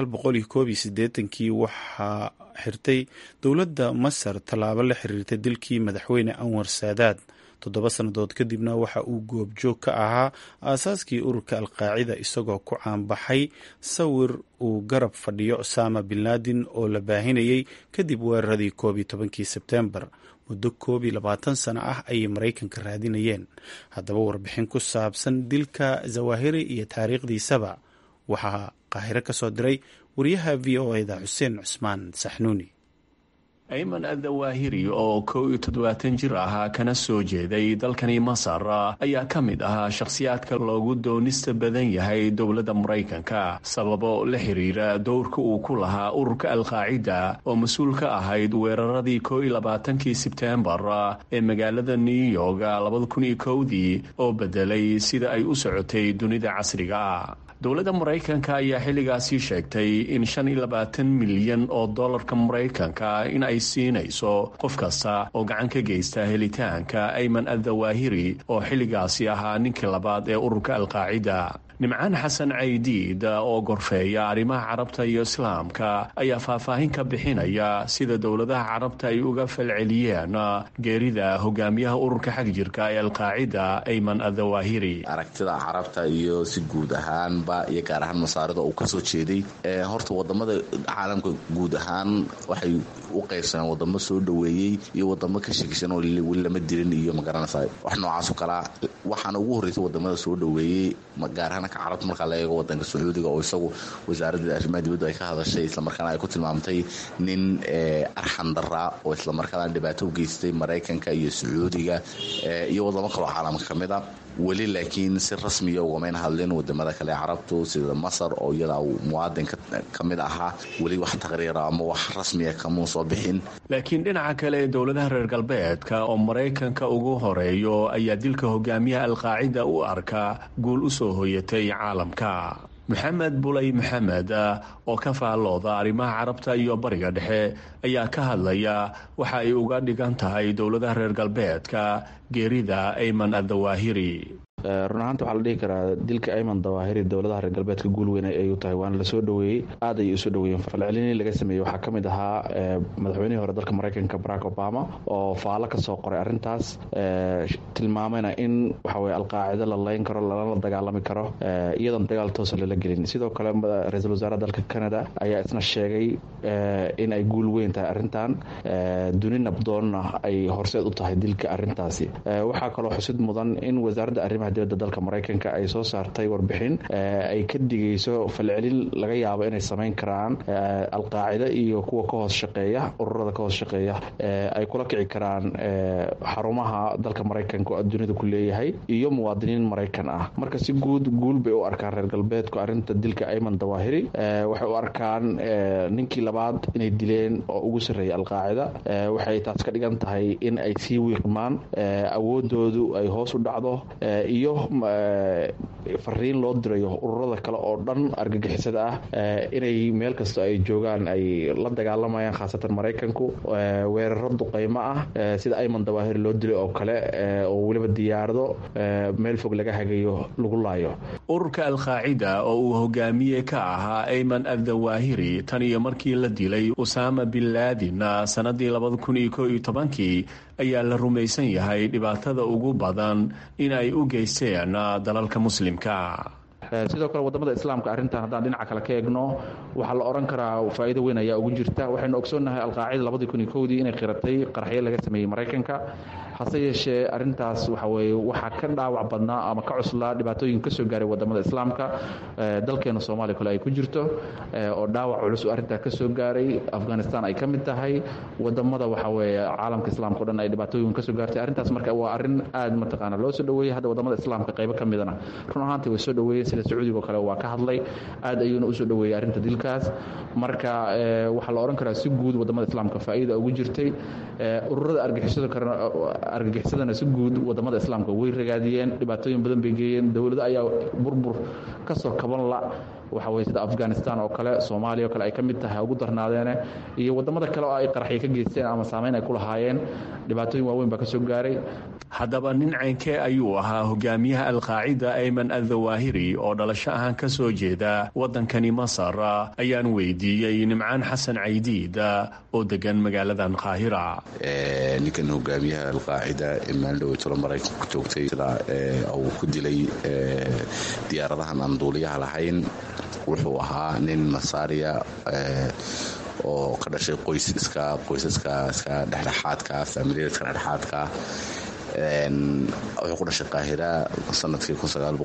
S1: kii waxaa xirtay dowladda masar tallaabo la xiriirta dilkii madaxweyne anwar saadaad toddoba sannadood kadibna waxa uu goobjoog ka ahaa aasaaskii ururka alqaacida isagoo ku caanbaxay sawir uu garab fadhiyo osama bin laden oo la baahinayay kadib weeraradii koob iyo tobankii sebtembar muddo koob iyo labaatan sano ah ayay maraykanka raadinayeen haddaba warbixin ku saabsan dilka zawahiri iyo taariikhdiisaba waxaa qaahiro ka soo diray wariyaha v o eda xuseen cusmaan saxnuuni
S21: ayman adawahiri oo kow iyo toddobaatan jir ahaa kana soo jeeday dalkani masar ayaa ka mid ahaa shakhsiyaadka loogu doonista badan yahay dowladda maraykanka sababo la xiriira dowrka uu ku lahaa ururka alqaacida oo mas-uul ka ahayd weeraradii kow iyo labaatankii sebteembar ee magaalada new york labada kun iyo kowdii oo bedelay sida ay u socotay dunida casriga dowladda maraykanka ayaa xilligaasi sheegtay in shan iyo labaatan milyan oo dollarka maraykanka in ay siinayso qof kasta oo gacan ka geysta helitaanka ayman addawaahiri oo xilligaasi ahaa ninkii labaad ee ururka alqaacida nimcaan xasan caydiid oo gorfeeya arrimaha carabta iyo islaamka ayaa faahfaahin ka bixinaya sida dowladaha carabta ay uga falceliyeen geerida hogaamiyaha ururka xagjirka ee alqaacida ayman addawaahiri
S3: aragtida carabta iyo si guud ahaanba iyo gaar ahaan masaarida uu kasoo jeeday horta wadamada caalamka guud ahaan waxay u qaybsameen wadamo soo dhoweeyey iyo wadamo ka shekisan oo weli lama dilin iyo magaranaysa wax noocaasoo kalea waxaana ugu horreysa wadamada soo dhoweeyey gaar ahaan carabta markaa la eego wadanka sacuudiga oo isagu wasaaradda arrimaha dibaddu ay ka hadashay islamarkaana ay ku tilmaamtay nin arxan daraa oo islamarkaana dhibaato u geystay maraykanka iyo sacuudiga iyo wadamo kaloo caalamka ka mid a weli laakiin si rasmiya ugamayn hadlin wadamada kale carabtu sida masar oo iyada muwaadin ka mid ahaa weli wax taqriira ama wax rasmiya kamuu soo bixin
S21: laakiin dhinaca kale dowladaha reer galbeedka oo maraykanka ugu horeeyo ayaa dilka hogaamiyaha alqaacida u arka guul u soo hoyatay caalamka maxamed bulay maxamed oo ka faallooda arrimaha carabta iyo bariga dhexe ayaa ka hadlaya waxa ay uga dhigan tahay dowladaha reer galbeedka geerida ayman addawaahiri
S22: run ahaanta waxaa la dhihi karaa dilka ayman dawaahiri dowladaha reer galbeedka guul weyn ay u tahay waana lasoo dhoweeyey aad ayay usoo dhoweeyeen falcelinii laga sameeyey waxaa ka mid ahaa madaxweynihii hore dalka maraykanka barack obama oo faallo ka soo qoray arrintaas tilmaamayna in waxaweye alqaacido la layn karo lalala dagaalami karo iyadoon dagaal toosa lala gelin sidoo kale ra-iisul wasaaraha dalka canada ayaa isna sheegay in ay guul weyn tahay arrintan duni nabdoonna ay horseed u tahay dilka arrintaasi waxaa kaloo xusid mudan in wasaaradda arrimaha dibadda dalka maraykanka ay soo saartay warbixin ay ka digayso falcelin laga yaabo inay samayn karaan alqaacida iyo kuwa ka hoos shaqeeya ururada ka hoos shaqeeya ay kula kici karaan xarumaha dalka maraykanka oo dunida ku leeyahay iyo muwaadiniin maraykan ah marka si guud guul bay u arkaan reer galbeedku arrinta dilka ayman dawaahiri waxay u arkaan ninkii labaad inay dileen oo ugu sarreeyay alqaacida waxay taas ka dhigan tahay in ay sii wiiqmaan awoodoodu ay hoos u dhacdo iyo fariin loo dirayo ururada kale oo dhan argagixisada ah inay meel kasta ay joogaan ay la dagaalamayaan khaasatan maraykanku weeraro duqaymo ah sida ayman dawaahir loo dilay oo kale oo weliba diyaarado meel fog laga hagayo lagu laayo
S21: ururka alqaacida oo uu hogaamiye ka ahaa ayman addawaahiri tan iyo markii la dilay usaama bin laadin sanadii labada kun iyo ko iyo tobankii ayaa la rumaysan yahay dhibaatada ugu badan in ay u geysteen dalalka muslimka
S22: sidoo kale wadamada islaamka arrintan haddaan dhinaca kale ka eegno waxaa la odhan karaa faa'iido weyn ayaa ugu jirta waxaynu ogsoonnahay alqaacida labadii kun iyo kowdii inay qiratay qaraxyo laga sameeyey maraykanka hase yeeshee arrintaas waxa weye waxaa ka dhaawac badnaa ama ka cuslaa dhibaatooyin ka soo gaaray wadamada islaamka dalkeena soomaaliya kale ay ku jirto oo dhaawac culus arrintaa ka soo gaaray afghanistan ay ka mid tahay wadamada waxa weye caalamka islaamka o dhan ay dhibaatooyin kasoo gaartay arrintaas marka waa arrin aad mataqaana loo soo dhoweeyey hadda wadamada islaamka qaybo ka midana run ahaantii way soo dhoweeyeen sida sacuudiga oo kale waa ka hadlay aad ayuuna usoo dhoweeyey arrinta dilkaas marka waxaa la odhan karaa si guud wadamada islaamka faa'iida ugu jirtay ururada argixisada karena argagixisadana si guud wadamada islaamka way ragaadiyeen dhibaatooyin badan bay geeyeen dowlado ayaa burbur kasoo kaban la waxa weye sida afghanistan oo kale soomaaliya oo kale ay ka mid tahay ugu darnaadeene iyo wadamada kale oo ay qaraxyo ka geysteen ama saameyn ay ku lahaayeen dhibaatooyin waaweyn baa ka soo gaaray
S21: haddaba nin ceynkee ayuu ahaa hogaamiyaha alqaacida ayman addawaahiri oo dhalasho ahaan ka soo jeeda waddankani masar ayaan weydiiyey nimcaan xasan caydiid oo degan magaaladan qaahira
S3: ninkan hogaamiyaha alqaacida ee maaldhoweytolo maraykanku joogtay sida uu ku dilay diyaaradahan aan duuliyaha lahayn wuxuu ahaa nin masaariya oo ka dhashay qoysiska qoysaska iska dhexdhexaadka faamiliyada iska dhexdhexaadka wuxuu ku dhashay qaahira sanadkii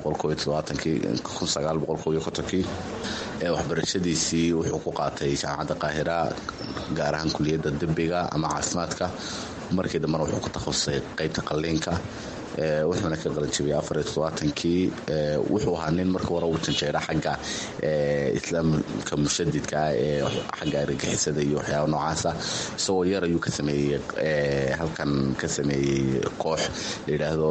S3: kii waxbarashadiisii wuxuu ku qaatay jaamacadda qaahira gaar ahaan kuliyadda dembiga ama caafimaadka markii dambena wuxuu ku takhasusay qeybta qalliinka wuxuuna ka qalanjabiyey afar iyo toddobaatankii wuxuu ahaa nin marka hore uu janjeera xagga islaamka mushadidka ee xagga argagixisada iyo waxyaaba noocaasa isagoo yar ayuu ka sameeyey halkan ka sameeyey koox la yidhaahdo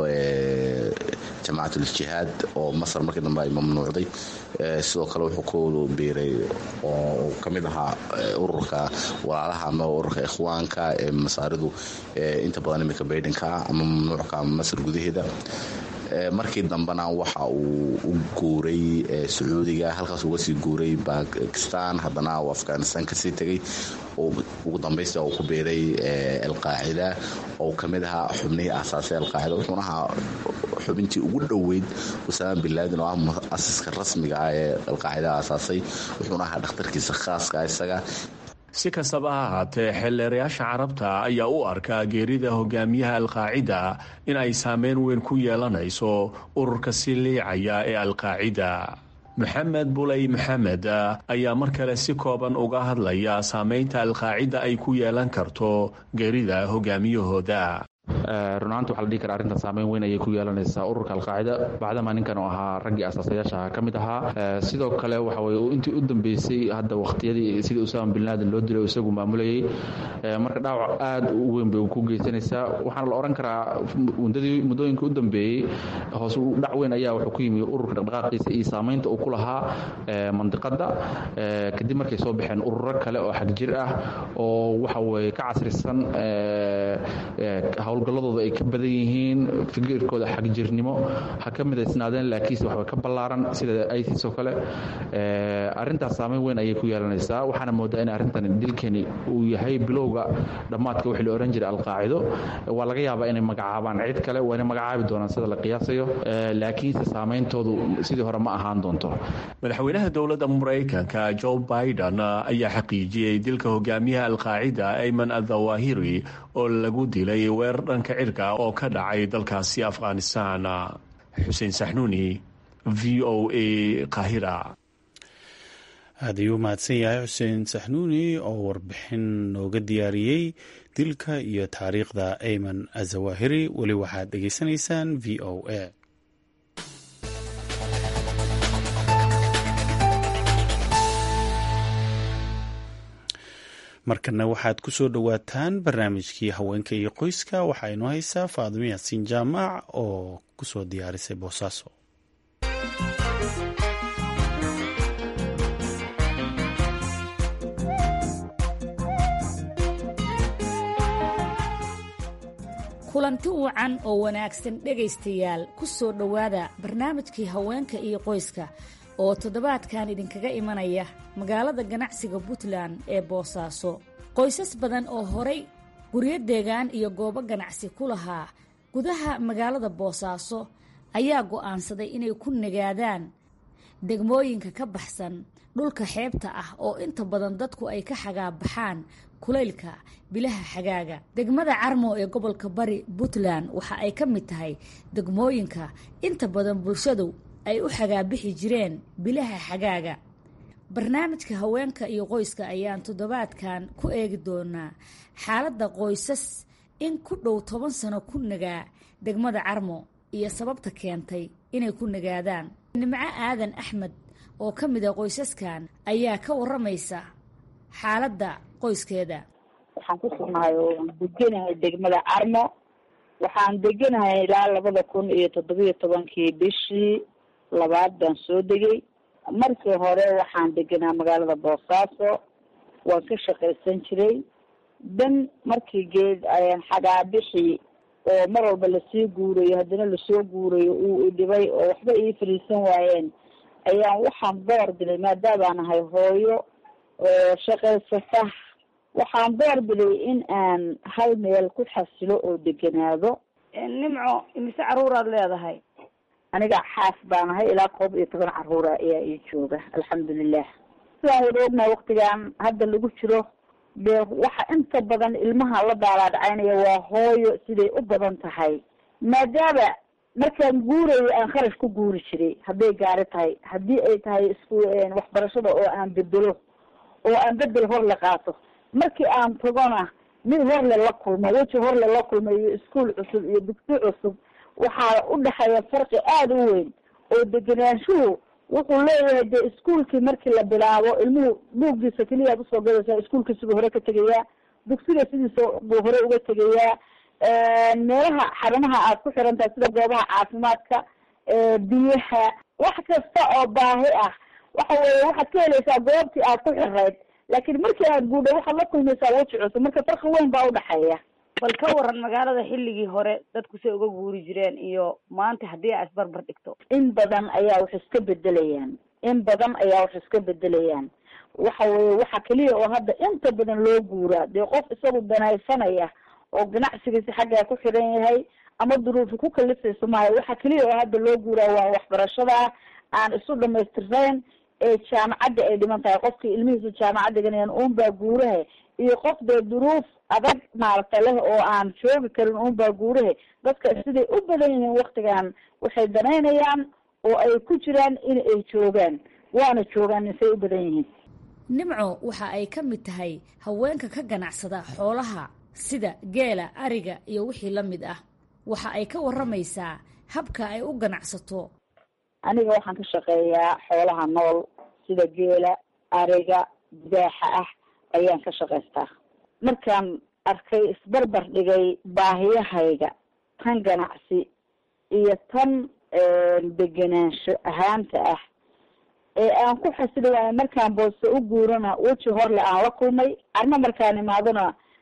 S3: jamaacatul-jihaad oo masar markii dambe ay mamnuucday sidoo kale wuxuu ku biiray oo ka mid ahaa ururka walaalaha ama ururka ikhwaanka ee masaaridu inta badan iminka baydhanka ama mamnuucka masar gudaheeda markii dambena waxa uu u guuray sacuudiga halkaas uga sii guuray bakistan haddana uu afghanistan kasii tegay ugu dambaysta uu ku biiray alqaacida oo ka mid ahaa xubnihii aasaasay alqaacida wuxuuna ahaa xubintii ugu dhoweyd usaama bin laadin oo ah muasiska rasmiga ah ee alqaacida aasaasay wuxuuna ahaa dhakhtarkiisa khaaska isaga
S21: si kastaba ha ahaatee xeelleerayaasha carabta ayaa u arkaa geerida hogaamiyaha alqaacida in ay saameyn weyn ku yeelanayso ururka si liicaya ee alqaacida maxamed buley maxamed ayaa mar kale si kooban uga hadlaya saameynta alqaacida ay ku yeelan karto geerida hogaamiyahooda
S22: runaanti waxa la dhihi kara arrintan saameyn weyn ayay ku yeelanaysaa ururka alqaacida bacdama ninkan oo ahaa raggii asaasayaasha ka mid ahaa sidoo kale waxa weye intii u dambeysay hadda waqtiyadii sidii usaama bin laaden loo dilay isagu maamulayay marka dhaawac aad u weyn bay ku geysanaysaa waxaana la odhan karaa muddadii muddooyinka u dambeeyey hoos dhac weyn ayaa wuxuu ku yimi ururka dhaqdhaqaaqiisa iyo saamaynta uu ku lahaa mandiqada kadib markay soo baxeen ururo kale oo xagjir ah oo waxa weye ka casrisan howlgalladooda ay ka badan yihiin fikirkooda xagjirnimo ha ka midaysnaadeen laakiinse waxba ka ballaaran sida isis oo kale arrintaas saameyn weyn ayay ku yeelanaysaa waxaana moodaa in arrintan dilkani uu yahay bilowga dhammaadka wixii la ohan jiray alqaacido waa laga yaabaa inay magacaabaan cid kale waa inay magacaabi doonaan sida la qiyaasayo laakiinse saameyntoodu sidii hore ma ahaan doonto
S21: madaxweynaha dowladda maraykanka joe biden ayaa xaqiijiyey dilka hogaamiyaha alqaacida ayman adawahiri oo lagu dilay weerar dhanka cirka oo ka dhacay dalkaasi afghanistan xuseen saxnuuni v o a qahira
S1: aad ayuu mahadsan yahay xuseen saxnuuni oo warbixin nooga diyaariyey dilka iyo taariikhda ayman azawahiri weli waxaad dhegaysanaysaan v o a markana waxaad ku soo dhowaataan barnaamijkii haweenka iyo qoyska waxaa inoo haysaa faadimo yaasiin jaamac oo ku soo diyaarisay boosaaso
S4: kulanti wacan oo wanaagsan dhegaystayaal ku soo dhowaada barnaamijkii haweenka iyo qoyska oo toddobaadkan idinkaga imanaya magaalada ganacsiga puntland ee boosaaso qoysas badan oo horay guryo deegaan iyo goobo ganacsi ku lahaa gudaha magaalada boosaaso ayaa go'aansaday inay ku nagaadaan degmooyinka ka baxsan dhulka xeebta ah oo inta badan dadku ay ka xagaabaxaan kulaylka bilaha xagaaga degmada carmo ee gobolka bari puntland waxa ay ka mid tahay degmooyinka inta badan bulshadu ay u xagaabixi jireen bilaha xagaaga barnaamijka haweenka iyo qoyska ayaan toddobaadkan ku eegi doonaa xaaladda qoysas in ku dhow toban sano ku nagaa degmada carmo iyo sababta keentay inay ku nagaadaan nimco aadan axmed oo ka mid a qoysaskan ayaa ka waramaysa xaaladda qoyskeeda
S5: waxaan ku sugnahay oo deganahay degmada carmo waxaan deganahay ilaa labada kun iyo toddobiyo tobankii bishii labaad baan soo degay markii hore waxaan deganaa magaalada boosaaso waan ka shaqaysan jiray dan markii geed ayaan xagaabixi oo mar walba lasii guurayo haddana lasoo guurayo uu idhibay oo waxba ii fadhiisan waayeen ayaan waxaan door biday maadaabaan ahay hooyo shaqaysata waxaan door biday in aan hal meel ku xasilo oo deganaado
S6: nimco imise caruuraad leedahay
S5: aniga xaas baan ahay ilaa koob iyo toban caruura ayaa ii jooga alxamdulilah sidaan wada ognahay waktigan hadda lagu jiro dee waxa inta badan ilmaha la daalaadhacaynaya waa hooyo siday u badan tahay maadaama markaan guurayo aan kharash ku guuri jiray hadday gaari tahay haddii ay tahay isku waxbarashada oo aan bedelo oo aan bedel hor la qaato markii aan tagona mid horle la kulmo weji horle la kulmo iyo iskuol cusub iyo dugsi cusub waxaa u dhexeeya farqi aada u weyn oo degenaanshuhu wuxuu leeyahay dee iskuolkii markii la bilaabo ilmuhu buuggiisa keliyaad usoo gadaysaa iskuolkiisibuu hore ka tegayaa dugsiga sidiisa buu hore uga tegayaa meelaha xarumaha aad ku xiran tahay sida goobaha caafimaadka biyaha wax kasta oo baahi ah waxa weeye waxaad ka helaysaa goobtii aad ku xirayd laakiin markii aad guudho waxaad la kulmaysaa weji cusub marka farqi weyn baa udhexeeya
S6: bal ka waran magaalada xilligii hore dadku say uga guuri jireen iyo maanta haddii aa isbarbar dhigto
S5: in badan ayaa wax iska bedelayaan in badan ayaa wax iska bedelayaan waxa weye waxa keliya oo hadda inta badan loo guuraa dee qof isagu danaysanaya oo ganacsigiisi xaggaa ku xiran yahay ama duruufi ku kalifayso maayo waxa keliya oo hadda loo guuraa waa waxbarashada aan isu dhamaystirnayn ee jaamacadda ay dhiman tahay qofkii ilmihiisu jaamacad dhiganayaan uunbaa guuraha iyo qof dee duruuf adag maaragta leh oo aan joogi karin uunbaa guuraha dadka siday u badan yihiin waktigan waxay danaynayaan oo ay ku jiraan in ay joogaan waana joogaan say u badan yihiin
S4: nimco waxa ay ka mid tahay haweenka ka ganacsada xoolaha sida geela ariga iyo wixii la mid ah waxa ay ka waramaysaa habka ay u ganacsato
S5: aniga waxaan ka shaqeeyaa xoolaha nool sida geela ariga dibaaxa ah ayaan ka shaqaystaa markaan arkay isbarbar dhigay baahiyahayga tan ganacsi iyo tan degenaansho ahaanta ah ee aan ku xasili waayo markaan boose u guurana weji horle aan la kulmay arma markaan imaadona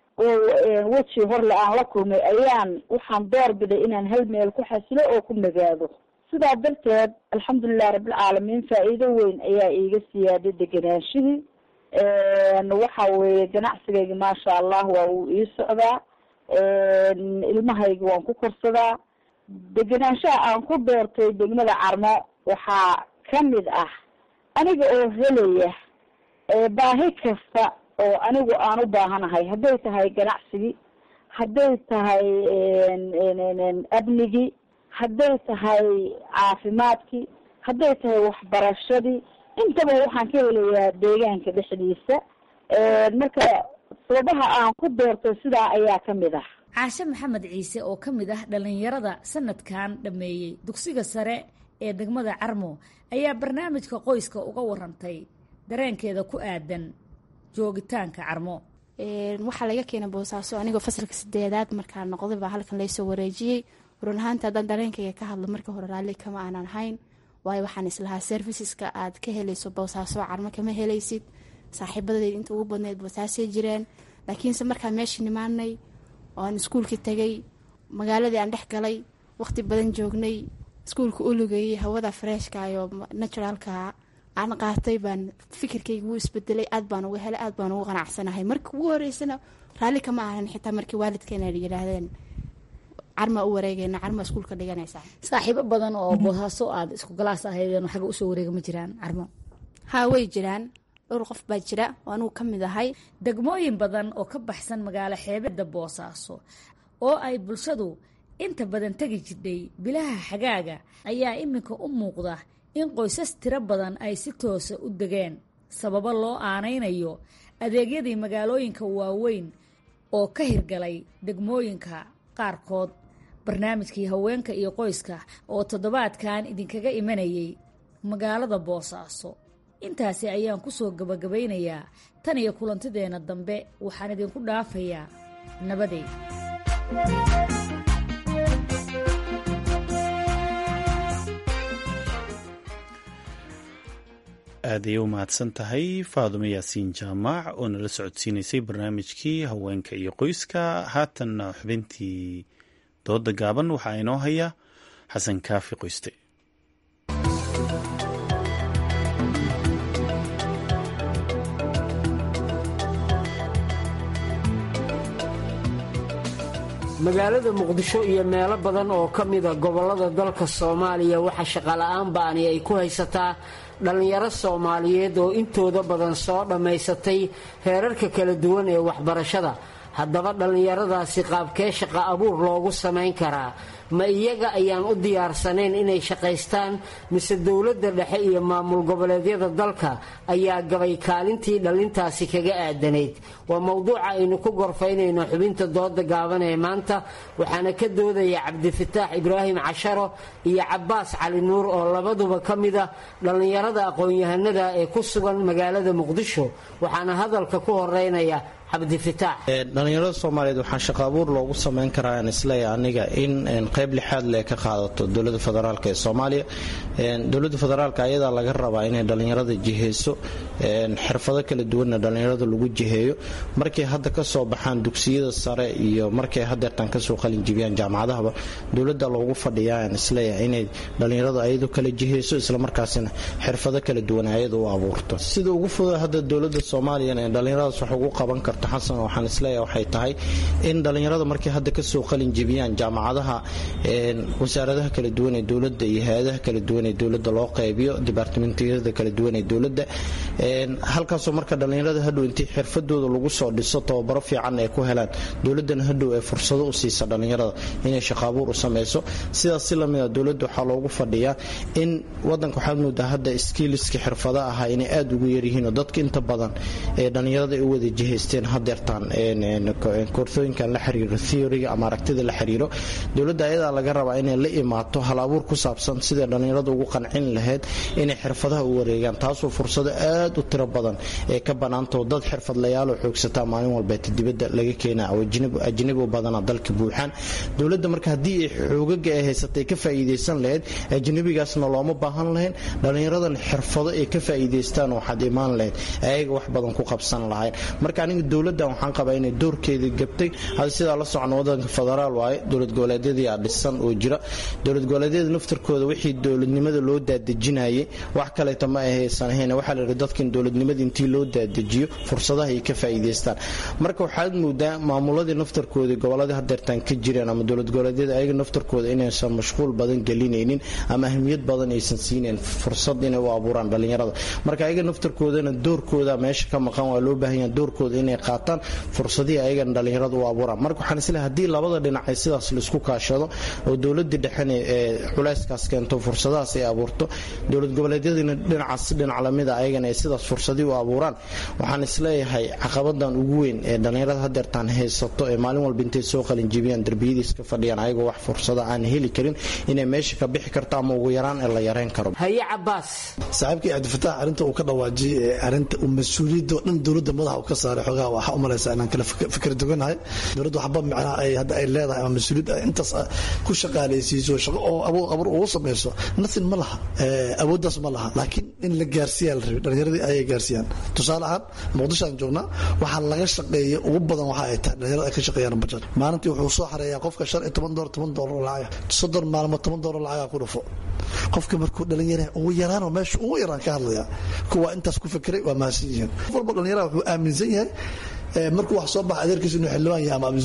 S5: weji horle aan la kulmay ayaan waxaan door biday inaan hal meel ku xasilo oo ku nagaado sidaa darteed alxamdulilah rabbilcaalamiin faa-iido weyn ayaa iiga siyaaday deganaanshihii waxa weeye ganacsigayga maasha allah waa uu ii socdaa ilmahayga waan ku korsadaa degenaanshaha aan ku doortay degmada carmo waxaa kamid ah aniga oo helaya baahi kasta oo anigu aan u baahanahay hadday tahay ganacsigii hadday tahay amnigii hadday tahay caafimaadkii hadday tahay waxbarashadii intaba waxaan ka helayaa deegaanka dhexdiisa marka sababaha aan ku doortay sidaa ayaa kamid ah
S4: caashe maxamed ciise oo ka mid ah dhalinyarada sanadkan dhameeyey dugsiga sare ee degmada carmo ayaa barnaamijka qoyska uga warantay dareenkeeda ku aadan joogitaanka carmo
S2: waxaa laga keenay boosaaso anigoo fasalka sideedaad markaa noqday baa halkan laysoo wareejiyey run ahaanta haddaan dareenkayga ka hadlo marka hore raalli kama aanan hayn waayo waxaan islahaa serviceska aad ka helayso boosaaso carmo kama helaysid saaxiibadeed inta ugu badneyd boosaasay jireen laakiinse markaa meesha nimaanay oaan iskuulka tegay magaaladii aan dhex galay waqti badan joognay iskuulka ulugayay hawada freeshka iyo naturalka aan qaatay baan fikirkayga wuu isbedelay aad baan uga helay aad baan ugu qanacsanahay marka ugu horeysana raalli kama ahan xitaa markii waalidkeena yidhaahdeen carma u wareegeyna carma iskuulka dhiganaysa
S4: saaxiibo badan oo boosaaso aad isku galaas ahaydeen xagga usoo wareega ma jiraan carmo
S2: haa way jiraan dhowr qof baa jira oo anigu ka mid ahay
S4: degmooyin badan oo ka baxsan magaalo xeebada boosaaso oo ay bulshadu inta badan tegi jidhay bilaha xagaaga ayaa iminka u muuqda in qoysas tiro badan ay si toosa u degeen sababo loo aanaynayo adeegyadii magaalooyinka waaweyn oo ka hirgalay degmooyinka qaarkood barnaamijkii haweenka iyo qoyska oo toddobaadkan idinkaga imanayay magaalada boosaaso intaasi ayaan ku soo gabagabaynayaa tan iyo kulantideenna dambe waxaan idinku dhaafayaa nabadeed
S1: aad ayay u mahadsan tahay faadumo yaasiin jaamac oo nala socodsiinaysay barnaamijkii haweenka iyo qoyska haatanna xubintii dooda gaaban waxaa inoo haya xasan kaafi qoyste
S8: magaalada muqdisho iyo meelo badan oo ka mida gobollada dalka soomaaliya waxaa shaqola'aan ba'ani ay ku haysataa dhallinyaro soomaaliyeed oo intooda badan soo dhammaysatay heerarka kala duwan ee waxbarashada haddaba dhallinyaradaasi qaabkee shaqa abuur loogu samayn karaa ma iyaga ayaan u diyaarsanayn inay shaqaystaan mise dowladda dhexe iyo maamul goboleedyada dalka ayaa gabay kaalintii dhallintaasi kaga aadanayd waa mowduuca aynu ku gorfaynayno xubinta dooda gaaban ee maanta waxaana ka doodaya cabdifataax ibraahim casharo iyo cabaas cali nuur oo labaduba ka mid a dhallinyarada aqoon-yahanada ee ku sugan magaalada muqdisho waxaana hadalka ku horeynaya
S7: dhalinyarada soomaaliyeed waxaa shaqo abuur loogu sameyn karaa aan isleeya aniga in qayb lixaad le ka qaadato dowlada federaalk ee soomaaliya dowlada federaalk ayadaa laga rabaa inay dhalinyarada jiheyso xirfado kala duwanna dhalinyarada lagu jiheeyo markay hadda kasoo baxaan dugsiyada sare iyo markay hadeertan kasoo qalinjibiyaan jaamacadahaba dowlada loogu fadhiyaa aan isleeya inay dhalinyarada ayadu kala jiheyso islamarkaasina xirfado kala duwan ayada u abuurto sida ugu fuda hadda dowlada soomaaliya ee dhalinyaradaas wax ugu qaban karto xasan waxaan isleeyahay waxay tahay in dhalinyarada markay hadda kasoo qalin jebiyaan jaamacadaha wasaaradaha kala duwan ee dowladda iyo hay-adaha kala duwan ee dowladda loo qaybiyo dibaartimentiyada kala duwan ee dowladda halkaasoo marka dhalinyarada hadhow intii xirfadooda lagu soo dhiso tababaro fiican ay ku helaan dowladana hadhow ee fursado u siisa dhalinyarada inay shaqaabuur u sameyso sidaas si lamida dowladda waxaa loogu fadhiyaa in wadanka waxaad moodaa hadda skiiliska xirfada ahaa inay aada ugu yaryihiinoo dadka inta badan ee dhalinyarada ay u wada jihaysteen hadeertaan koorsooyinkan la xiriiro theoryga ama aragtida la xiriiro dowladda ayadaa laga rabaa inay la imaato hal abuur ku saabsan siday dhallinyarada ugu qancin lahayd inay xirfadaha u wareegaan taasoo fursado aad u tiro badan ee ka banaantao dad xirfadlayaaloo xoogsataa maalin walbeeta dibadda laga keenaa oo ajnabi u badana dalka buuxaan dowladda marka haddii ay xoogaga ay haysatay ka faa'iidaysan lahayd ajnabigaasna looma baahan lahayn dhallinyaradan xirfado ay ka faa'iidaystaan waxaad imaan lahayd ayaga wax badan ku qabsan lahayn marka aniga dowladdan waxaan qabaa inay doorkeedii gabtay hada sidaa la socno wadanka federaal waaye dowlad goboleedyadii aa dhisan oo jira dowlad goboleedyada naftarkooda wixii dowladnimada loo daadejinayay wax kaleeto ma ahaysan ahayn waxaa la yidhi dadkan dowladnimada intii loo daadejiyo fursadaha ay ka faa'iidaystaan marka waxaad moodaa maamuladii naftarkoodii goboladii hadeertaan ka jireen ama dowlad goboleedyada ayaga naftarkooda inaysan mashquul badan gelinaynin ama ahmiyad badan aysan siinayn fursad inay u abuuraan dhallinyarada marka ayaga naftarkoodana doorkooda meesha ka maqan waa loo baahan yaha doorkooda inay qaataan fursadihii ayagana dhallinyaradu u abuuraan marka waxaan isleehay haddii labada dhinac ay sidaas laisku kaashado oo dowladii dhexena ee culayskaas keento fursadahaas ay abuurto dowlad goboleedyadiina dhinacaas dhinac lamida ayagana ay sidaas fursadii u abuuraan waxaan isleeyahay caqabadan ugu weyn ee dhallinyarada hadeertaan haysato ee maalin walba intay soo qalinjibiyaan derbiyadiis ka fadhiyaan ayagoo wax fursada aan heli karin inay meesha ka bixi karto ama ugu yaraan ee la yareyn karo
S8: haye cabaas
S9: saaxiibkii cabdifataax arrinta uu ka dhawaajiyey ee arrinta uu mas-uuliyadda oo dhan dowladda madaxa uu ka saaray xoogaha waxaa u malaysaa inaan kala fikir duganahay dowladda waxba micnaha ay hadda ay leedahay ama mas-uuliyad ay intaas ku shaqaalaysiiso shaqo oo abuur abuur ugu samayso nothing ma laha awooddaas ma laha laakiin in la gaarsiiyaa la rabay dhallinyaradii ayay gaarsiiyaan tusaale ahaan muqdisho aan joognaa waxaa laga shaqeeya ugu badan waxa ay tahay dhallinyarada ay ka shaqeeyaan bajad maalintii wuxuu soo xareeyaa qofka shan iyo toban doolar toban doolar lacag soddon maalmood toban doolar lacagaa ku dhufo qofka markuu dhalinyara ugu yaraanoo meesha ugu yaraan ka hadlaya kuwa intaas ku fikiray waa mahadsan yihiin qof walba dhalinyaraha wuxuu aaminsan yahay markuu wax soo baxa adeerkiisa inuu xildhibaan yahay ama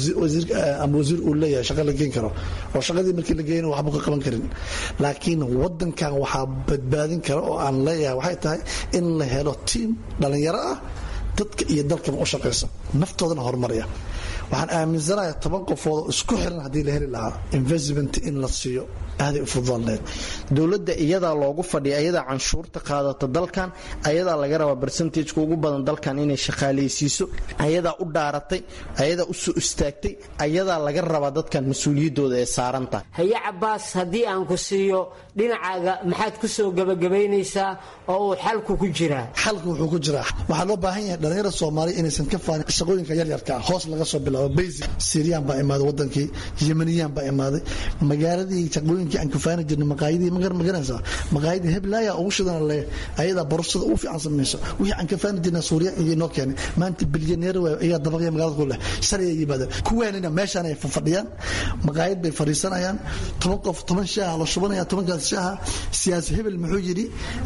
S9: wasiir uu leeyahay shaqa la geen karo oo shaqadii markii la geeyna waxba ka qaban karin laakiin wadankan waxaa badbaadin kara oo aan leeyahay waxay tahay in la helo tiim dhalinyaro ah dadka iyo dalkaba u shaqaysa naftoodana horumaraya waxaan aaminsanayaa toban qofood oo isku xiran haddii la heli lahaa investment in la siiyo aaday u fududaan lahayd
S7: dowladda iyadaa loogu fadhiya ayadaa canshuurta qaadata dalkan ayadaa laga rabaa barsentajka ugu badan dalkan inay shaqaalaysiiso ayadaa u dhaaratay ayadaa u soo istaagtay ayadaa laga rabaa dadkan mas-uuliyaddooda ee saaran tahay
S8: haye cabaas haddii aan ku siiyo dhinacaaga maxaad ku soo gebagabaynaysaa oo uu xalku ku jiraa
S9: xalku wuxuu ku jiraa waxaa loo baahan yahay dhalinyarada soomaaliya inaysan ka faanin shaqooyinka yaryarka ah hoos laga soo bilaabo basic syriyan baa imaaday wadankii yemaniyaan baa imaaday magaaladii shaqooyinkii aan kafaani jirnay maqaayadii magar magaranaysaa maqaayadii heblaaya ugu shidana le ayadaa borosada ugu fiican samayso wixii aan kafaani jirnay suuriya iyo noo keenay maanta bilyaneer ayaa dabaqya magaalada ku leh shalay yimaadeen kuwaanina meeshaan ay fadhiyaan maqaayad bay fadhiisanayaan toban qof toban shaaha la shubanaya tobankaas shaaha siyaasi hebel muxuu yidhi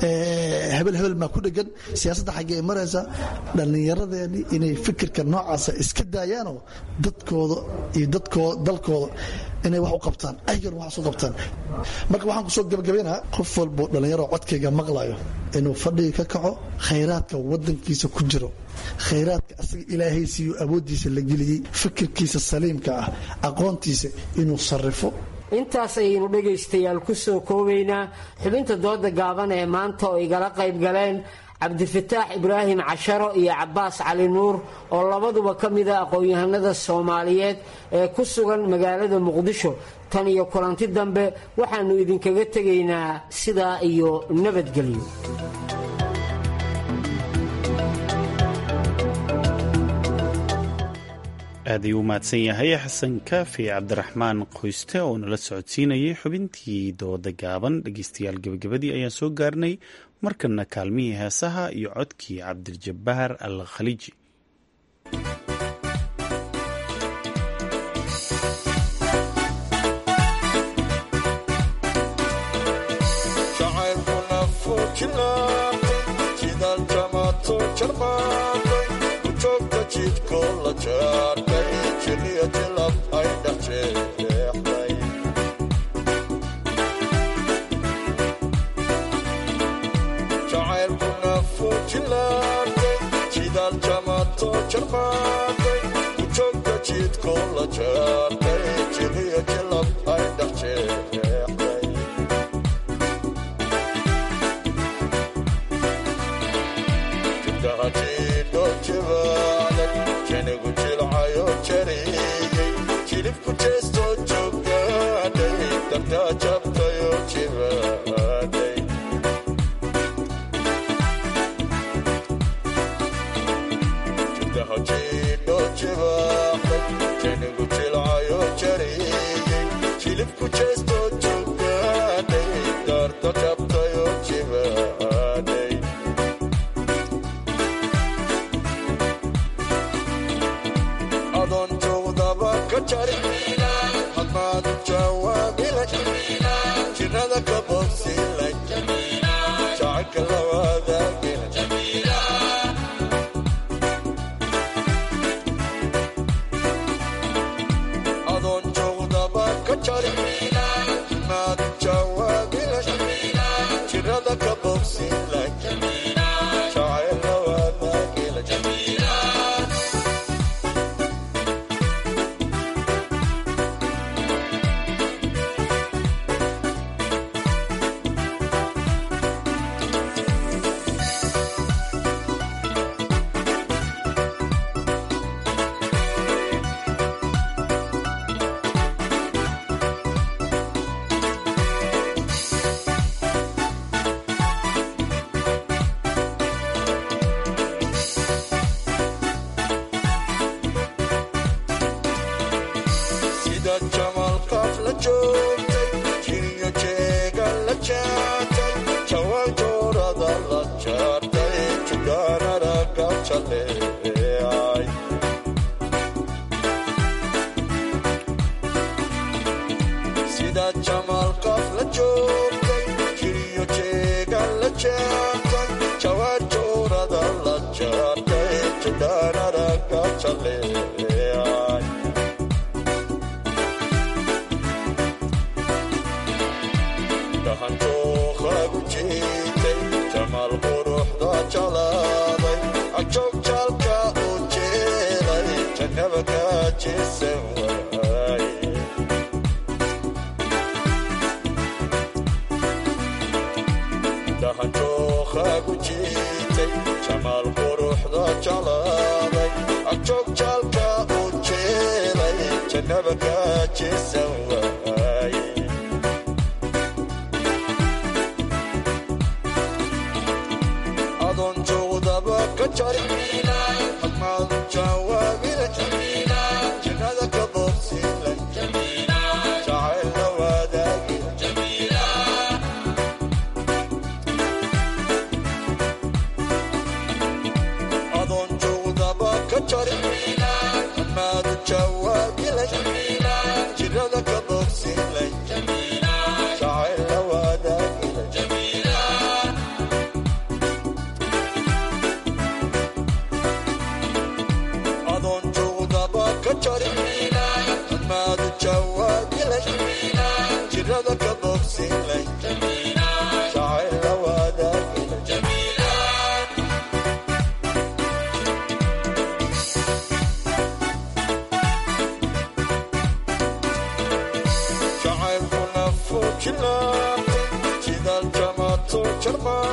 S9: hebel hebel maa ku dhegan siyaasadda xaggee maraysa dhallinyaradeeni inay fikirka noocaasa iska daayaanoo dadkooda iyo dadkooda dalkooda inay wax u qabtaan ayagana wax u qabtaan marka waxaan kusoo gabagabaynaha qof walboo dhallinyaro codkayga maqlayo inuu fadhiga ka kaco khayraadka wadankiisa ku jiro khayraadka asaga ilaahay siiyo awooddiisa la geliyey fikirkiisa saliimka ah aqoontiisa inuu sarrifo
S8: intaas ayaynu dhegaystayaal ku soo koobaynaa xubinta dooda gaaban ee maanta oo igala qayb galeen cabdifataax ibraahim casharo iyo cabaas cali nuur oo labaduba ka mida aqoon-yahanada soomaaliyeed ee ku sugan magaalada muqdisho tan iyo kulanti dambe waxaannu idinkaga tegaynaa sidaa iyo nabadgelyo
S1: aad ayuu u mahadsan yahay xasan kaafi cabdiraxmaan qoyste oo nala socodsiinayay xubintii dooda gaaban dhegeystayaal gebagabadii ayaan soo gaarnay markana kaalmihii heesaha iyo codkii cabdiljabaar al khaliiji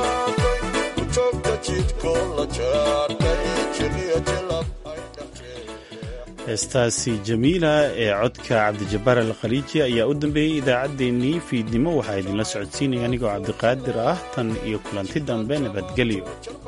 S1: heestaasi jamiila ee codka cabdijabaar alkhaliiji ayaa u dambeeyey idaacaddeenii fiidnimo waxaa idinla socodsiinaya anigoo cabdiqaadir ah tan iyo kulanti dambe nabadgelyo